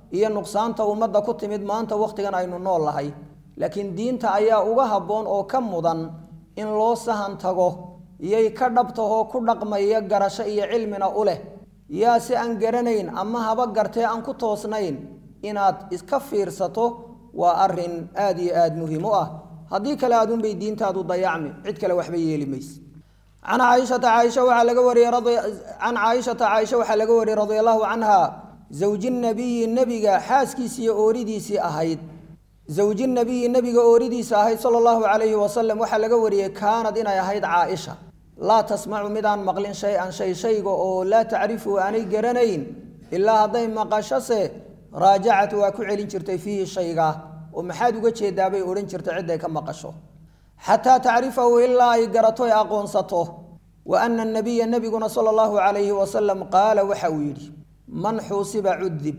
iyo nuqsaanta ummadda ku timid maanta wakhtigan aynu nool lahay laakiin diinta ayaa uga habboon oo ka mudan in loo sahan tago iyay ka dhabtahoo ku dhaqmaya garasho iyo cilmina u leh yaa si aan garanayn ama haba gartee aan ku toosnayn inaad iska fiirsato waa arin aada iyo aada muhiim u ah haddii kale aadunbay diintaadu dayacmi cid kale waxba yeeli mayse can caaishata caaisha waxaa laga wariyey can caaishata caaisha waxaa laga wariyey radia allahu canha zawji nabiyi nebiga xaaskiisii iyo ooridiisii ahayd zawji nabiyi nebiga ooridiisa ahayd sala allahu calayhi wasalam waxaa laga wariyey kaanad inay ahayd caaisha laa tasmacu midaan maqlin shay-an shay shayga oo laa tacrifu aanay garanayn ilaa hadday maqashose raajacatu waa ku celin jirtay fiihi shayga oo maxaad uga jeedaabay odhan jirtay cidday ka maqasho xataa tacrifahu ilaa ay garato ay aqoonsato wa ana nabiya nebiguna sala allahu calayhi wasalam qaala waxa uu yidhi man xuusiba cudib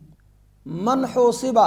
man xuusiba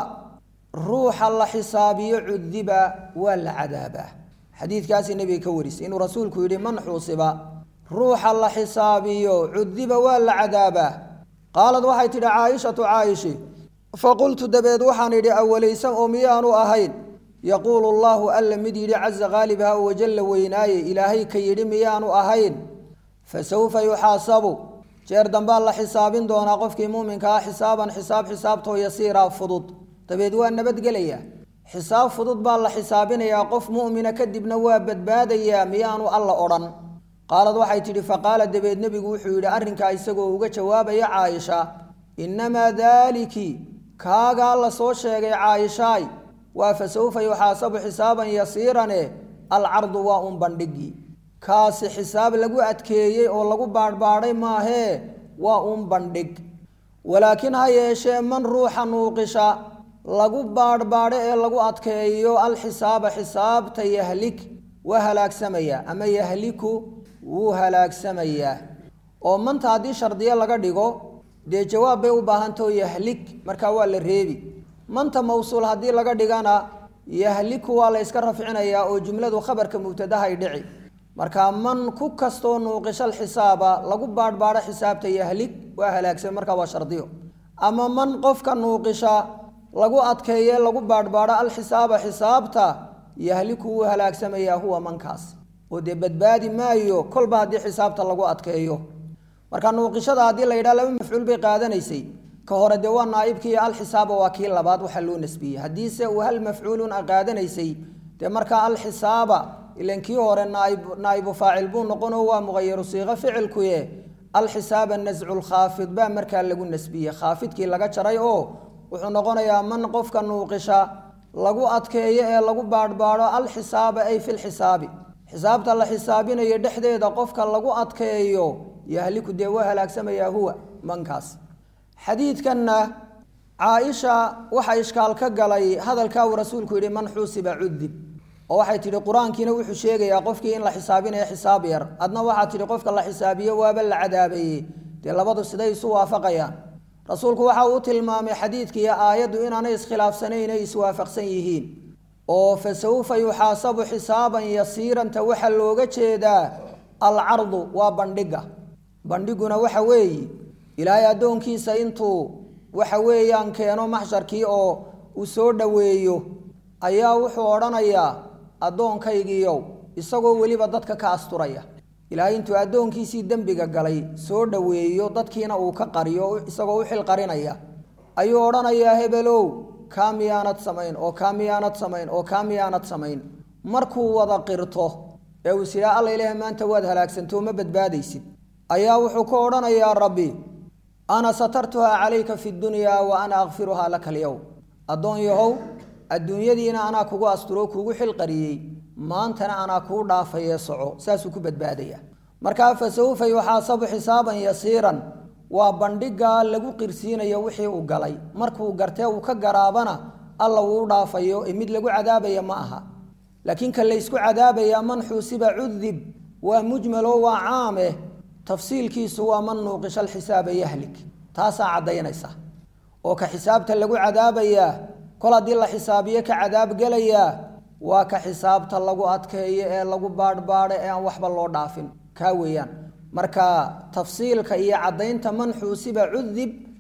ruuxa la xisaabiyo cudiba waa la cadaabaa xadiidkaasi nebiga ka warisay inuu rasuulku yidhi man xuusiba ruuxa la xisaabiyo cudiba waa la cadaabaa qaalad waxay tidhi caaishatu caayishi faqultu dabeed waxaan idhi awalaysan oo miyaanu ahayn yaquulu allaahu alla mid yidhi caza khaalibha oo wajalla weynaaye ilaahay ka yidhi miyaanu ahayn fa sawfa yuxaasabu jeer dambaa la xisaabin doonaa qofkii muuminka ah xisaaban xisaab xisaabtoo yasiiraa fudud dabeed waa nabadgelaya xisaab fudud baa la xisaabinayaa qof mu'mina kadibna waa badbaadayaa miyaanu alla odhan qaalad waxay tidhi faqaala dabeed nebigu wuxuu yidhi arrinkaa isagoo uga jawaabaya caaisha innamaa daaliki kaagaa la soo sheegay caaishaay waa fa sawfa yuxaasabu xisaaban yasiirane alcardu waa un bandhigii kaasi xisaab lagu adkeeyey oo lagu baadhbaadhay maahee waa un bandhig walaakiin ha yeeshee man ruuxa nuuqisha lagu baadhbaadho ee lagu adkeeyo alxisaaba xisaabta yahlik waa halaagsamayaa ama yahliku wuu halaagsamayaa oo manta haddii shardiyo laga dhigo dee jawaab bay u baahantao yahlik markaa waa la reebi manta mawsuul haddii laga dhigana yahliku waa la yska rafcinayaa oo jumladu khabarka mubtadahay dhici markaa man ku kastoo nuuqishal xisaaba lagu baadhbaadho xisaabta yahlig waa halaagsan markaa waa shardiyo ama man qofka nuuqisha lagu adkeeye lagu baadhbaadho alxisaaba xisaabta yahliku wuu halaagsamayaa huwa mankaas oo dee badbaadi maayo kolba haddii xisaabta lagu adkeeyo marka nuuqishada haddii la yidhaha laba mafcuul bay qaadanaysay ka hore dee waa naaibkii alxisaaba waa kii labaad waxaa loo nasbiyey haddiise uu hal mafcuulun a qaadanaysay dee markaa alxisaaba ilan kii hore naaib naa'ibu faacil buu noqonoo waa muqayaru siiqo ficilkuye alxisaaba nascu lkhaafid baa markaa lagu nasbiyey khaafidkii laga jaray oo wuxuu noqonayaa man qofka nuuqisha lagu adkeeyo ee lagu baadhbaadho alxisaaba ay fi lxisaabi xisaabta la xisaabinayo dhexdeeda qofka lagu adkeeyo yahliku dee waa halaagsamayaa huwa mankaas xadiidkanna caaisha waxaa ishkaal ka galay hadalkaa uu rasuulku yidhi man xuusiba cudib oo waxay tidhi qur-aankiina wuxuu sheegayaa qofkii in la xisaabinayo xisaab yar adna waxaad tidhi qofka la xisaabiyo waaba la cadaabeeyey dee labadu siday isu waafaqayaan rasuulku waxa uu tilmaamay xadiidkiiyo aayaddu inaanay iskhilaafsanayn ay iswaafaqsan yihiin oo fa sawfa yuxaasabu xisaaban yasiiranta waxaa looga jeedaa alcardu waa bandhiga bandhiguna waxa weeye ilaahay addoonkiisa intuu waxa weeyaan keeno maxsharkii oo uu soo dhoweeyo ayaa wuxuu odhanayaa addoonkaygiiyow isagoo weliba dadka ka asturaya ilaahay intuu addoonkiisii dembiga galay soo dhoweeyo dadkiina uu ka qariyo isagoo u xil qarinaya ayuu odhanayaa hebelow kaa miyaanad samayn oo kaa miyaanad samayn oo kaa miyaanad samayn markuu wada qirto ee uu sidaa alla ilaaha maanta waad halaagsantoo ma badbaadaysid ayaa wuxuu ka odhanayaa rabbi ana satartuhaa calayka fi dunyaa wa ana akfiruhaa laka alyowm addoon yahow adduunyadiina anaa kugu asturoo kugu xilqariyey maantana anaa kuu dhaafayee soco saasuu ku badbaadaya markaa fa sawfa yuxaasabu xisaaban yasiiran waa bandhigaa lagu qirsiinayo wixii uu galay markuu gartee uu ka garaabana alla wuu u dhaafayo ee mid lagu cadaabaya ma aha laakiin ka laysku cadaabayaa man xuusiba cudib waa mujmalo waa caameh tafsiilkiisu waa man nuuqisha alxisaaba yahlik taasaa caddaynaysa oo ka xisaabta lagu cadaabayaa kol haddii la xisaabiyo ka cadaab gelayaa waa ka xisaabta lagu adkeeyo ee lagu baadhbaadho ee aan waxba loo dhaafin kaa weeyaan marka tafsiilka iyo caddaynta man xuusiba cudib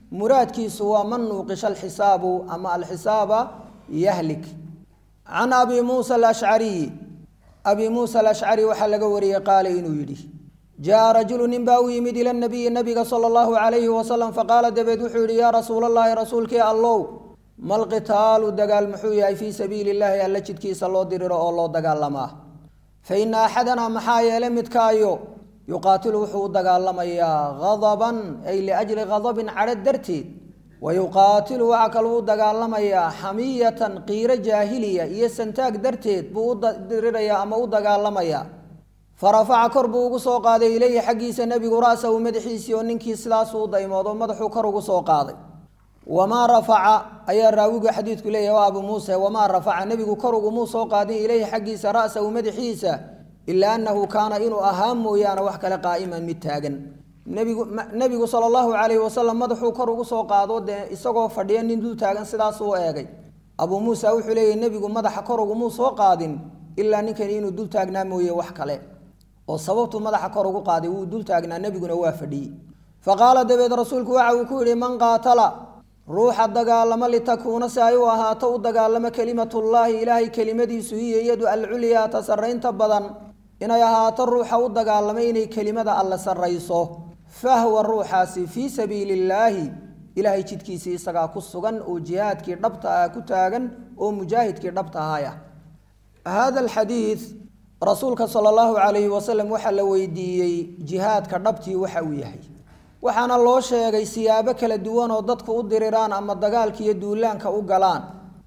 muraadkiisu waa man nuuqisha alxisaabu ama alxisaaba yahlik can abi muusa alashcariy abi muusa alashcari waxaa laga wariyey qaala inuu yidhi jaa rajulu nin baa u yimid ila nabiyi nabiga sala allahu calayhi wasalam faqaala dabeed wuxuu yihi yaa rasuula allahi rasuulkii allow malqitaalu dagaal muxuu yahay fii sabiili illaahi alla jidkiisa loo diriro oo loo dagaalamaa fa ina axadanaa maxaa yeele midkaayo yuqaatilu wuxuu u dagaalamayaa hadaban ay liajli hadabin cadho darteed wa yuqaatilu waxaa kaluu u dagaalamayaa xamiyatan qiiro jaahiliya iyo santaag darteed buu u dirirayaa ama u dagaalamayaa farafaca kor buu ugu soo qaaday ileyhi xaggiisa nebigu ra-sahu madaxiisii oo ninkii sidaasuu u daymoodo madaxuu kor ugu soo qaaday wamaa rafaca ayaa raawigu xadiidku leeyahy waa abu muuse wamaa rafaca nebigu kor ugumuu soo qaadin ileyhi xaggiisa ra-sahu madaxiisa ilaa annahu kaana inuu ahaa mooyaane wax kale qaa'iman mid taagan nebigu nebigu sala allahu calayhi wasalam madaxuu kor ugu soo qaado dee isagoo fadhiya nin dul taagan sidaasuu eegay abuu muusa wuxuu leeyahy nebigu madaxa kor ugumuu soo qaadin ilaa ninkani inuu dul taagnaa mooye wax kale oo sababtuu madaxa kor ugu qaaday wuu dul taagnaa nebiguna waa fadhiyey fa qaala dabeed rasuulku waxa uu ku yidhi man qaatala ruuxa dagaalamo litakuuna si ay u ahaato u dagaalamo kelimatullaahi ilaahay kelimadiisu hiyo iyadu alculyaa ta sarraynta badan inay ahaato ruuxa u dagaalamo inay kelimada alle sarrayso fahwa ruuxaasi fii sabiili illaahi ilaahay jidkiisii isagaa ku sugan oo jihaadkii dhabta ah ku taagan oo mujaahidkii dhabta ahaya hada alxadiid rasuulka sala allahu calayhi wasalam waxaa la weydiiyey jihaadka dhabtii waxa uu yahay waxaana loo sheegay siyaabo kala duwan oo dadku u diriraan ama dagaalka iyo duulaanka u galaan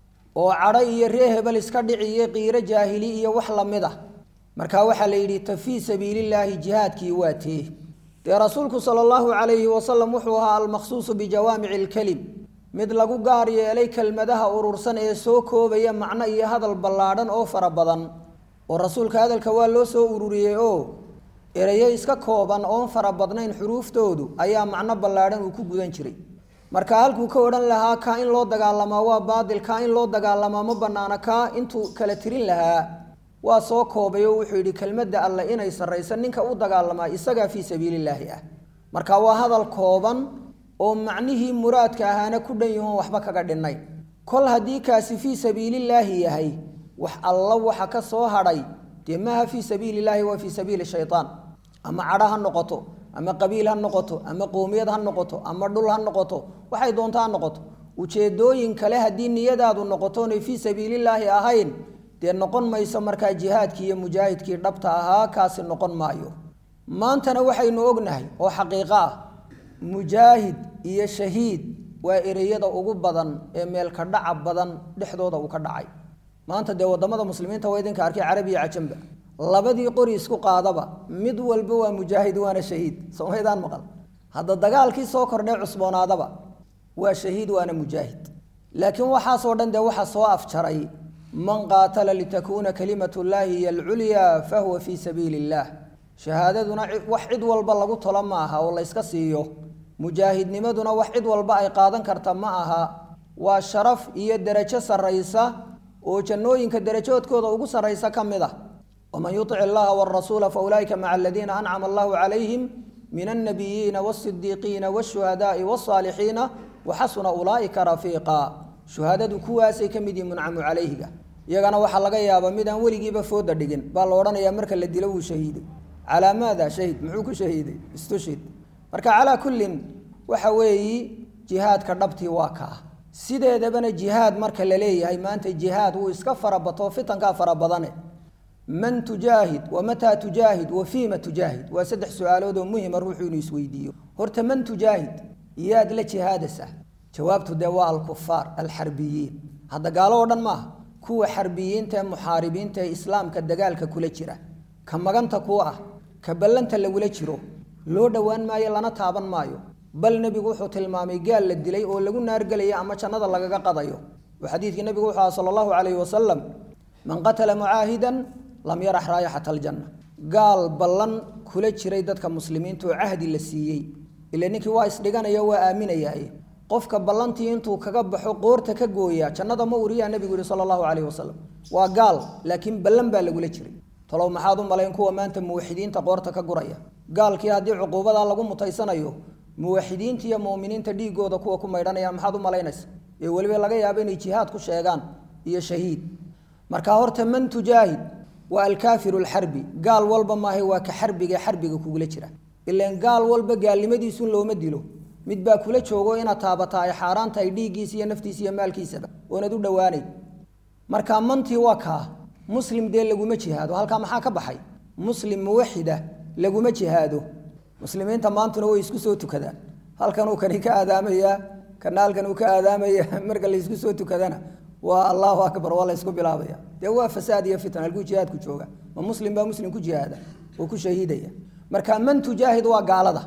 oo cadho iyo ree hebel iska dhici iyo qiiro jaahili iyo wax lamid ah marka waxaa la yidhi ta fii sabiilillaahi jihaadkii waa tee dee rasuulku sala allahu calayhi wasalam wuxuu ahaa almaqsuusu bijawaamici alkelim mid lagu gaar yeelay kelmadaha urursan ee soo koobaya macno iyo hadal ballaadhan oo fara badan oo rasuulka hadalka waa loo soo ururiyey oo ereyo iska kooban oon fara badnayn xuruuftoodu ayaa macno ballaadhan uu ku gudan jiray marka halkuu ka odhan lahaa kaa in loo dagaalamaa waa baadil kaa in loo dagaalamaa ma banaana kaa intuu kala tirin lahaa waa soo koobay oo wuxuu yidhi kelmadda alle inay sarraysa ninka u dagaalamaa isagaa fii sabiilillaahi ah marka waa hadal kooban oo macnihii muraadka ahaana ku dhan yahoon waxba kaga dhinay kol haddii kaasi fii sabiilillaahi yahay wax alla waxa ka soo hadhay dee maaha fii sabiili illaahi waa fii sabiili shaytaan ama cadho ha noqoto ama qabiil ha noqoto ama qowmiyad ha noqoto ama dhul ha noqoto waxay doonto ha noqoto ujeedooyin kale haddii niyadaadu noqotoonay fii sabiilillaahi ahayn dee noqon mayso markaa jihaadkii iyo mujaahidkii dhabta ahaa kaasi noqon maayo maantana waxaynu ognahay oo xaqiiqo ah mujaahid iyo shahiid waa ereyada ugu badan ee meelka dhaca badan dhexdooda uu ka dhacay maanta dee wadamada muslimiinta waa idinka arkay carabiya cajamba labadii qori isku qaadaba mid walba waa mujaahid waana shahiid somaydaan maqal hadda dagaalkii soo kordhay cusboonaadaba waa shahiid waana mujaahid laakiin waxaasoo dhan dee waxa soo afjaray man qaatala litakuuna kalimatu llaahi hiy alculyaa fahuwa fii sabiili illaah shahaadaduna wax cid walba lagu tolo ma aha oo layska siiyo mujaahidnimaduna wax cid walba ay qaadan karta ma aha waa sharaf iyo derajo sarraysa oo jannooyinka derajoodkooda ugu sarraysa ka mid ah waman yutic illaha wrasuula faulaa'ika maca aladiina ancama allahu calayhim min alnabiyiina wasidiiqiina wshuhadaai wsaalixiina waxasuna ulaa'ika rafiiqa shuhaadadu kuwaasay ka mid yihin muncamu calayhiga iyagana waxaa laga yaabaa midaan weligiiba fooda dhigin baa la odhanayaa marka la dilo wuu shahiiday calaa maada shahid muxuu ku shahiiday istushid marka calaa kullin waxa weeyi jihaadka dhabtii waa kaa sideedabana jihaad marka la leeyahay maanta jihaad wuu iska farabato fitankaa fara badane man tujaahid wa mataa tujaahid wa fiima tujaahid waa saddex su-aalood oo muhima ruuxuu inuu isweydiiyo horta man tujaahid yaad la jihaadasa jawaabtu dee waa alkufaar alxarbiyiin hadda gaalo oo dhan maaha kuwa xarbiyiinta ee muxaaribiinta ee islaamka dagaalka kula jira ka maganta ku ah ka ballanta lagula jiro loo dhowaan maayo lana taaban maayo bal nebigu wuxuu tilmaamay gaal la dilay oo lagu naargelaya ama jannada lagaga qadayo oo xadiidkii nebigu wuxuu aha sala allahu calayhi wasalam man qatala mucaahidan lam yarax raayixata aljanna gaal ballan kula jiray dadka muslimiinta oo cahdi la siiyey ila ninkii waa isdhiganaya waa aaminayaaye qofka ballantii intuu kaga baxo qoorta ka gooyaa jannada ma uriyaa nebigu yihi sala allahu calayhi wasalam waa gaal laakiin ballan baa lagula jiray talow maxaad u malayn kuwa maanta muwaxidiinta qoorta ka guraya gaalkii haddii cuquubadaa lagu mutaysanayo muwaxidiinta iyo mu'miniinta dhiigooda kuwa ku maydhanaya maxaad u malaynaysa ee weliba laga yaabo inay jihaad ku sheegaan iyo shahiid marka horta man tujaahid waa alkaafiru alxarbi gaal walba maahay waa ka xarbiga xarbiga kugula jira ilan gaal walba gaalnimadiisun looma dilo mid baa kula joogo inaad taabataa ay xaaraan tahay dhiiggiisa iyo naftiisa iyo maalkiisaba oonad u dhowaanay marka mantii waa kaa muslim dee laguma jihaado halkaa maxaa ka baxay muslim muwaxida laguma jihaado muslimiinta maantuna way isku soo tukadaan halkanuu kani ka aadaamayaa kana halkan uu ka aadaamaya marka laysku soo tukadana waa allahu akbar waa laysku bilaabaya dee waa fasaad iyo fitna halkuu jihaadku jooga ma muslim baa muslim ku jihaada oo ku shahiidaya marka man tujaahid waa gaalada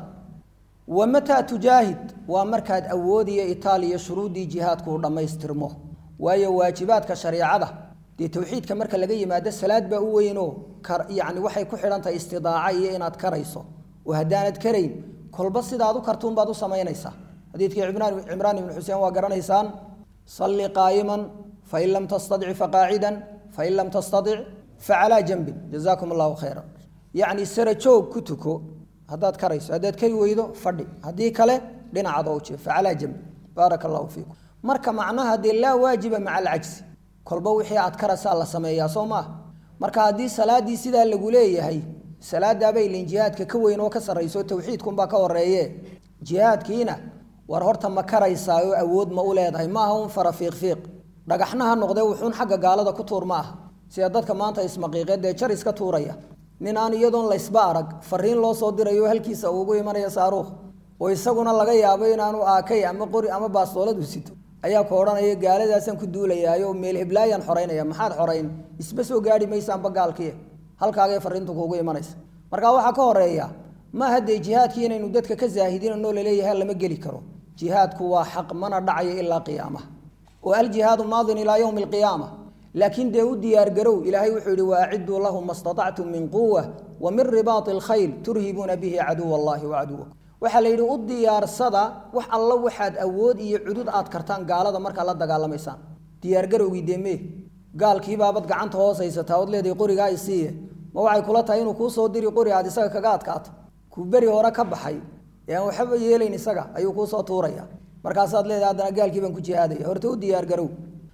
wa mataa tujaahid waa markaad awood iyo itaal iyo shuruuddii jihaadku u dhammaystirmo waayo waajibaadka shareecada dee towxiidka marka laga yimaado salaad baa u weynoo yani waxay ku xidhan tahay istidaaca iyo inaad karayso oo haddaanad karayn kolba sidaad u kartuun baad u samaynaysaa xadiidkii cimraan ibnu xuseen waa garanaysaan salli qaa'iman fain lam tastadic faqaacidan fain lam tastadic facalaa janbin jazaakum allahu khayra yacni sara joog ku tuko haddaad karayso haddaad kari weydo fadhi haddii kale dhinacaad oo jee facalaa janbin baaraka allahu fiikum marka macnaha dee laa waajiba maca alcajsi kolba wixii aad karasaa la sameeyaa soo maaha marka haddii salaadii sidaa lagu leeyahay salaadaabay ilin jihaadka ka weyn oo ka sarrayso towxiidkunbaa ka horeeye jihaadkiina war horta ma karaysaa oo awood ma u leedahay maaha un fara fiiqfiiq dhagaxna ha noqdee wuxuun xagga gaalada ku tuur ma aha sida dadka maanta ismaqiiqeed dee jar iska tuuraya nin aan iyadoon laysba arag fariin loo soo dirayo halkiisa ugu imanaya saaruukh oo isaguna laga yaabo inaanu aakay ama qori ama baastooladu sito ayaa ku odhanaya gaaladaasaan ku duulayaayo meel heblaayaan xoraynaya maxaad xorayn isba soo gaari maysaanba gaalkii halkaagay fariintu kuugu imanaysa marka waxaa ka horeeya ma haddee jihaadkii inaynu dadka ka zaahidinanoo laleeyahay lama geli karo jihaadku waa xaq mana dhacayo ilaa qiyaamaha oo aljihaadu maadin ilaa yowmi alqiyaama laakiin dee u diyaargarow ilaahay wuxuu yihi waaciduu lahum ma statactum min quwa wa min ribaati alkhayl turhibuuna bihi caduwa allahi wacaduwakum waxaa la yidhi u diyaarsada wax alla waxaad awood iyo cudud aad kartaan gaalada markaad la dagaalamaysaan diyaargarowgii dee mee gaalkiibaabad gacanta hoos haysataa ood leedahay qorigaa isiiye ma waxay kula tahay inuu kuu soo diri qori aad isaga kaga adkaato kuu beri hore ka baxay ee aan waxba yeelayn isaga ayuu kuu soo tuuraya markaasaad leedahay haddana gaalkii baan ku jihaadaya horta u diyaargarow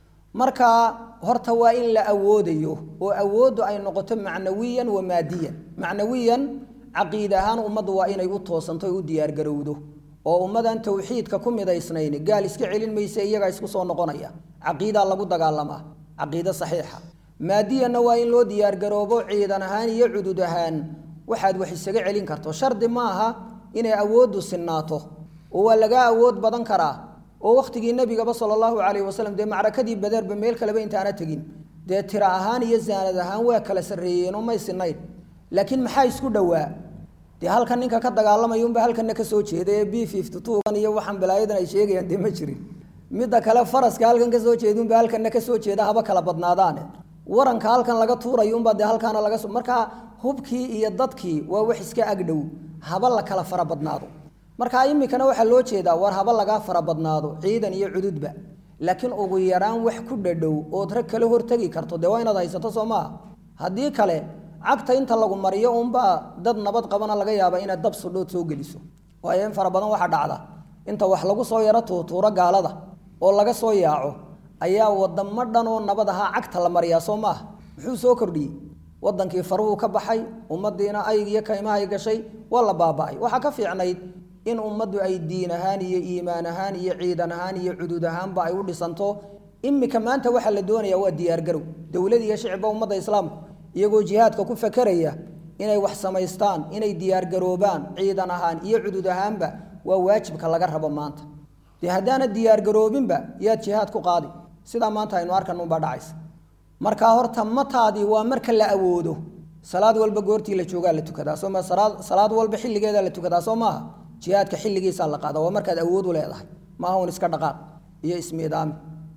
marka horta waa in la awoodayo oo awooddu ay noqoto macnawiyan wa maadiyan macnawiyan caqiid ahaan ummaddu waa inay u toosanto o u diyaargarowdo oo ummadan towxiidka ku midaysnayn gaal iska celin mayse iyagaa isku soo noqonaya caqiidaa lagu dagaalamaa caqiide saxiixa maadiyanna waa in loo diyaargaroobo ciidan ahaan iyo cudud ahaan waxaad wax isaga celin karto shardi maaha inay awooddu sinnaato oo waa lagaa awood badan karaa oo wakhtigii nebigaba sala allahu calayhi wasalam dee macrakadii badeerba meel kaleba intaana tegin dee tira ahaan iyo zaanad ahaan waa kala sarreeyeenoo may sinayn laakiin maxaa isku dhowaa dee halkan ninka ka dagaalamaya unba halkanna ka soo jeeda ee b fifty twogan iyo waxaan balaayadan ay sheegayaan dee ma jirin midda kale faraska halkan ka soo jeeda unba halkanna ka soo jeeda haba kala badnaadaane waranka halkan laga tuurayo unbaa dee halkaana laga soo markaa hubkii iyo dadkii waa wax iska agdhow haba la kala fara badnaado marka imikana waxaa loo jeedaa war haba lagaa fara badnaado ciidan iyo cududba laakiin ugu yaraan wax ku dhadhow ood rag kala hortegi karto dee waa inaad haysato soo maaha haddii kale cagta inta lagu mariyo unbaa dad nabad qabana laga yaaba inaad dab sudhood soo geliso waayo in fara badan waxaa dhacda inta wax lagu soo yaro tuutuuro gaalada oo laga soo yaaco ayaa wadamo dhan oo nabad ahaa cagta la mariyaa soo maaha muxuu soo kordhiyey wadankii faruhu ka baxay ummadiina ayg iyo kaymahay gashay waa la baaba'ay waxaa ka fiicnayd in ummaddu ay diin ahaan iyo iimaan ahaan iyo ciidan ahaan iyo cudud ahaanba ay u dhisanto imika maanta waxaa la doonaya waa diyaargarow dowlad iyo shicibba ummadda islaamku iyagoo jihaadka ku fakeraya inay wax samaystaan inay diyaargaroobaan ciidan ahaan iyo cudud ahaanba waa waajibka laga rabo maanta dee haddaana diyaargaroobinba yaad jihaad ku qaadi sidaa maanta aynu arkan unbaa dhacaysa markaa horta mataadii waa marka la awoodo salaad walba goortii la joogaa la tukadaa sooma salaad walba xilligeedaa la tukadaa soo maaha jihaadka xilligiisaa la qaada waa markaad awood u leedahay maaha un iska dhaqaaq iyo ismiidaami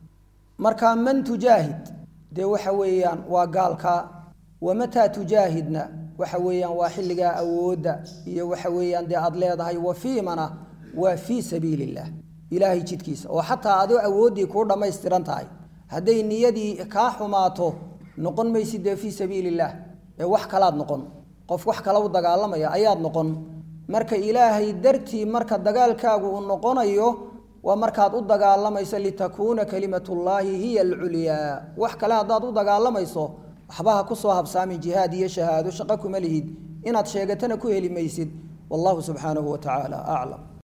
marka man tujaahid dee waxa weeyaan waa gaalka wamataa tujaahidna waxa weeyaan waa xilligaa awoodda iyo waxa weeyaan dee aad leedahay wafiimana waa fii sabiili illaah ilaahay jidkiisa oo xataa adoo awooddii kuu dhammaystiran tahay hadday niyadii kaa xumaato noqon maysid dee fii sabiili illaah ee wax kalaad noqon qof wax kala u dagaalamaya ayaad noqon marka ilaahay dartii marka dagaalkaagu uu noqonayo waa markaad u dagaalamayso litakuuna kalimatullaahi hiya alculyaa wax kale haddaad u dagaalamayso waxba ha ku soo habsaamin jihaad iyo shahaado shaqo kuma lihid inaad sheegatana ku heli maysid wallahu subxaanahu wa tacaala aclam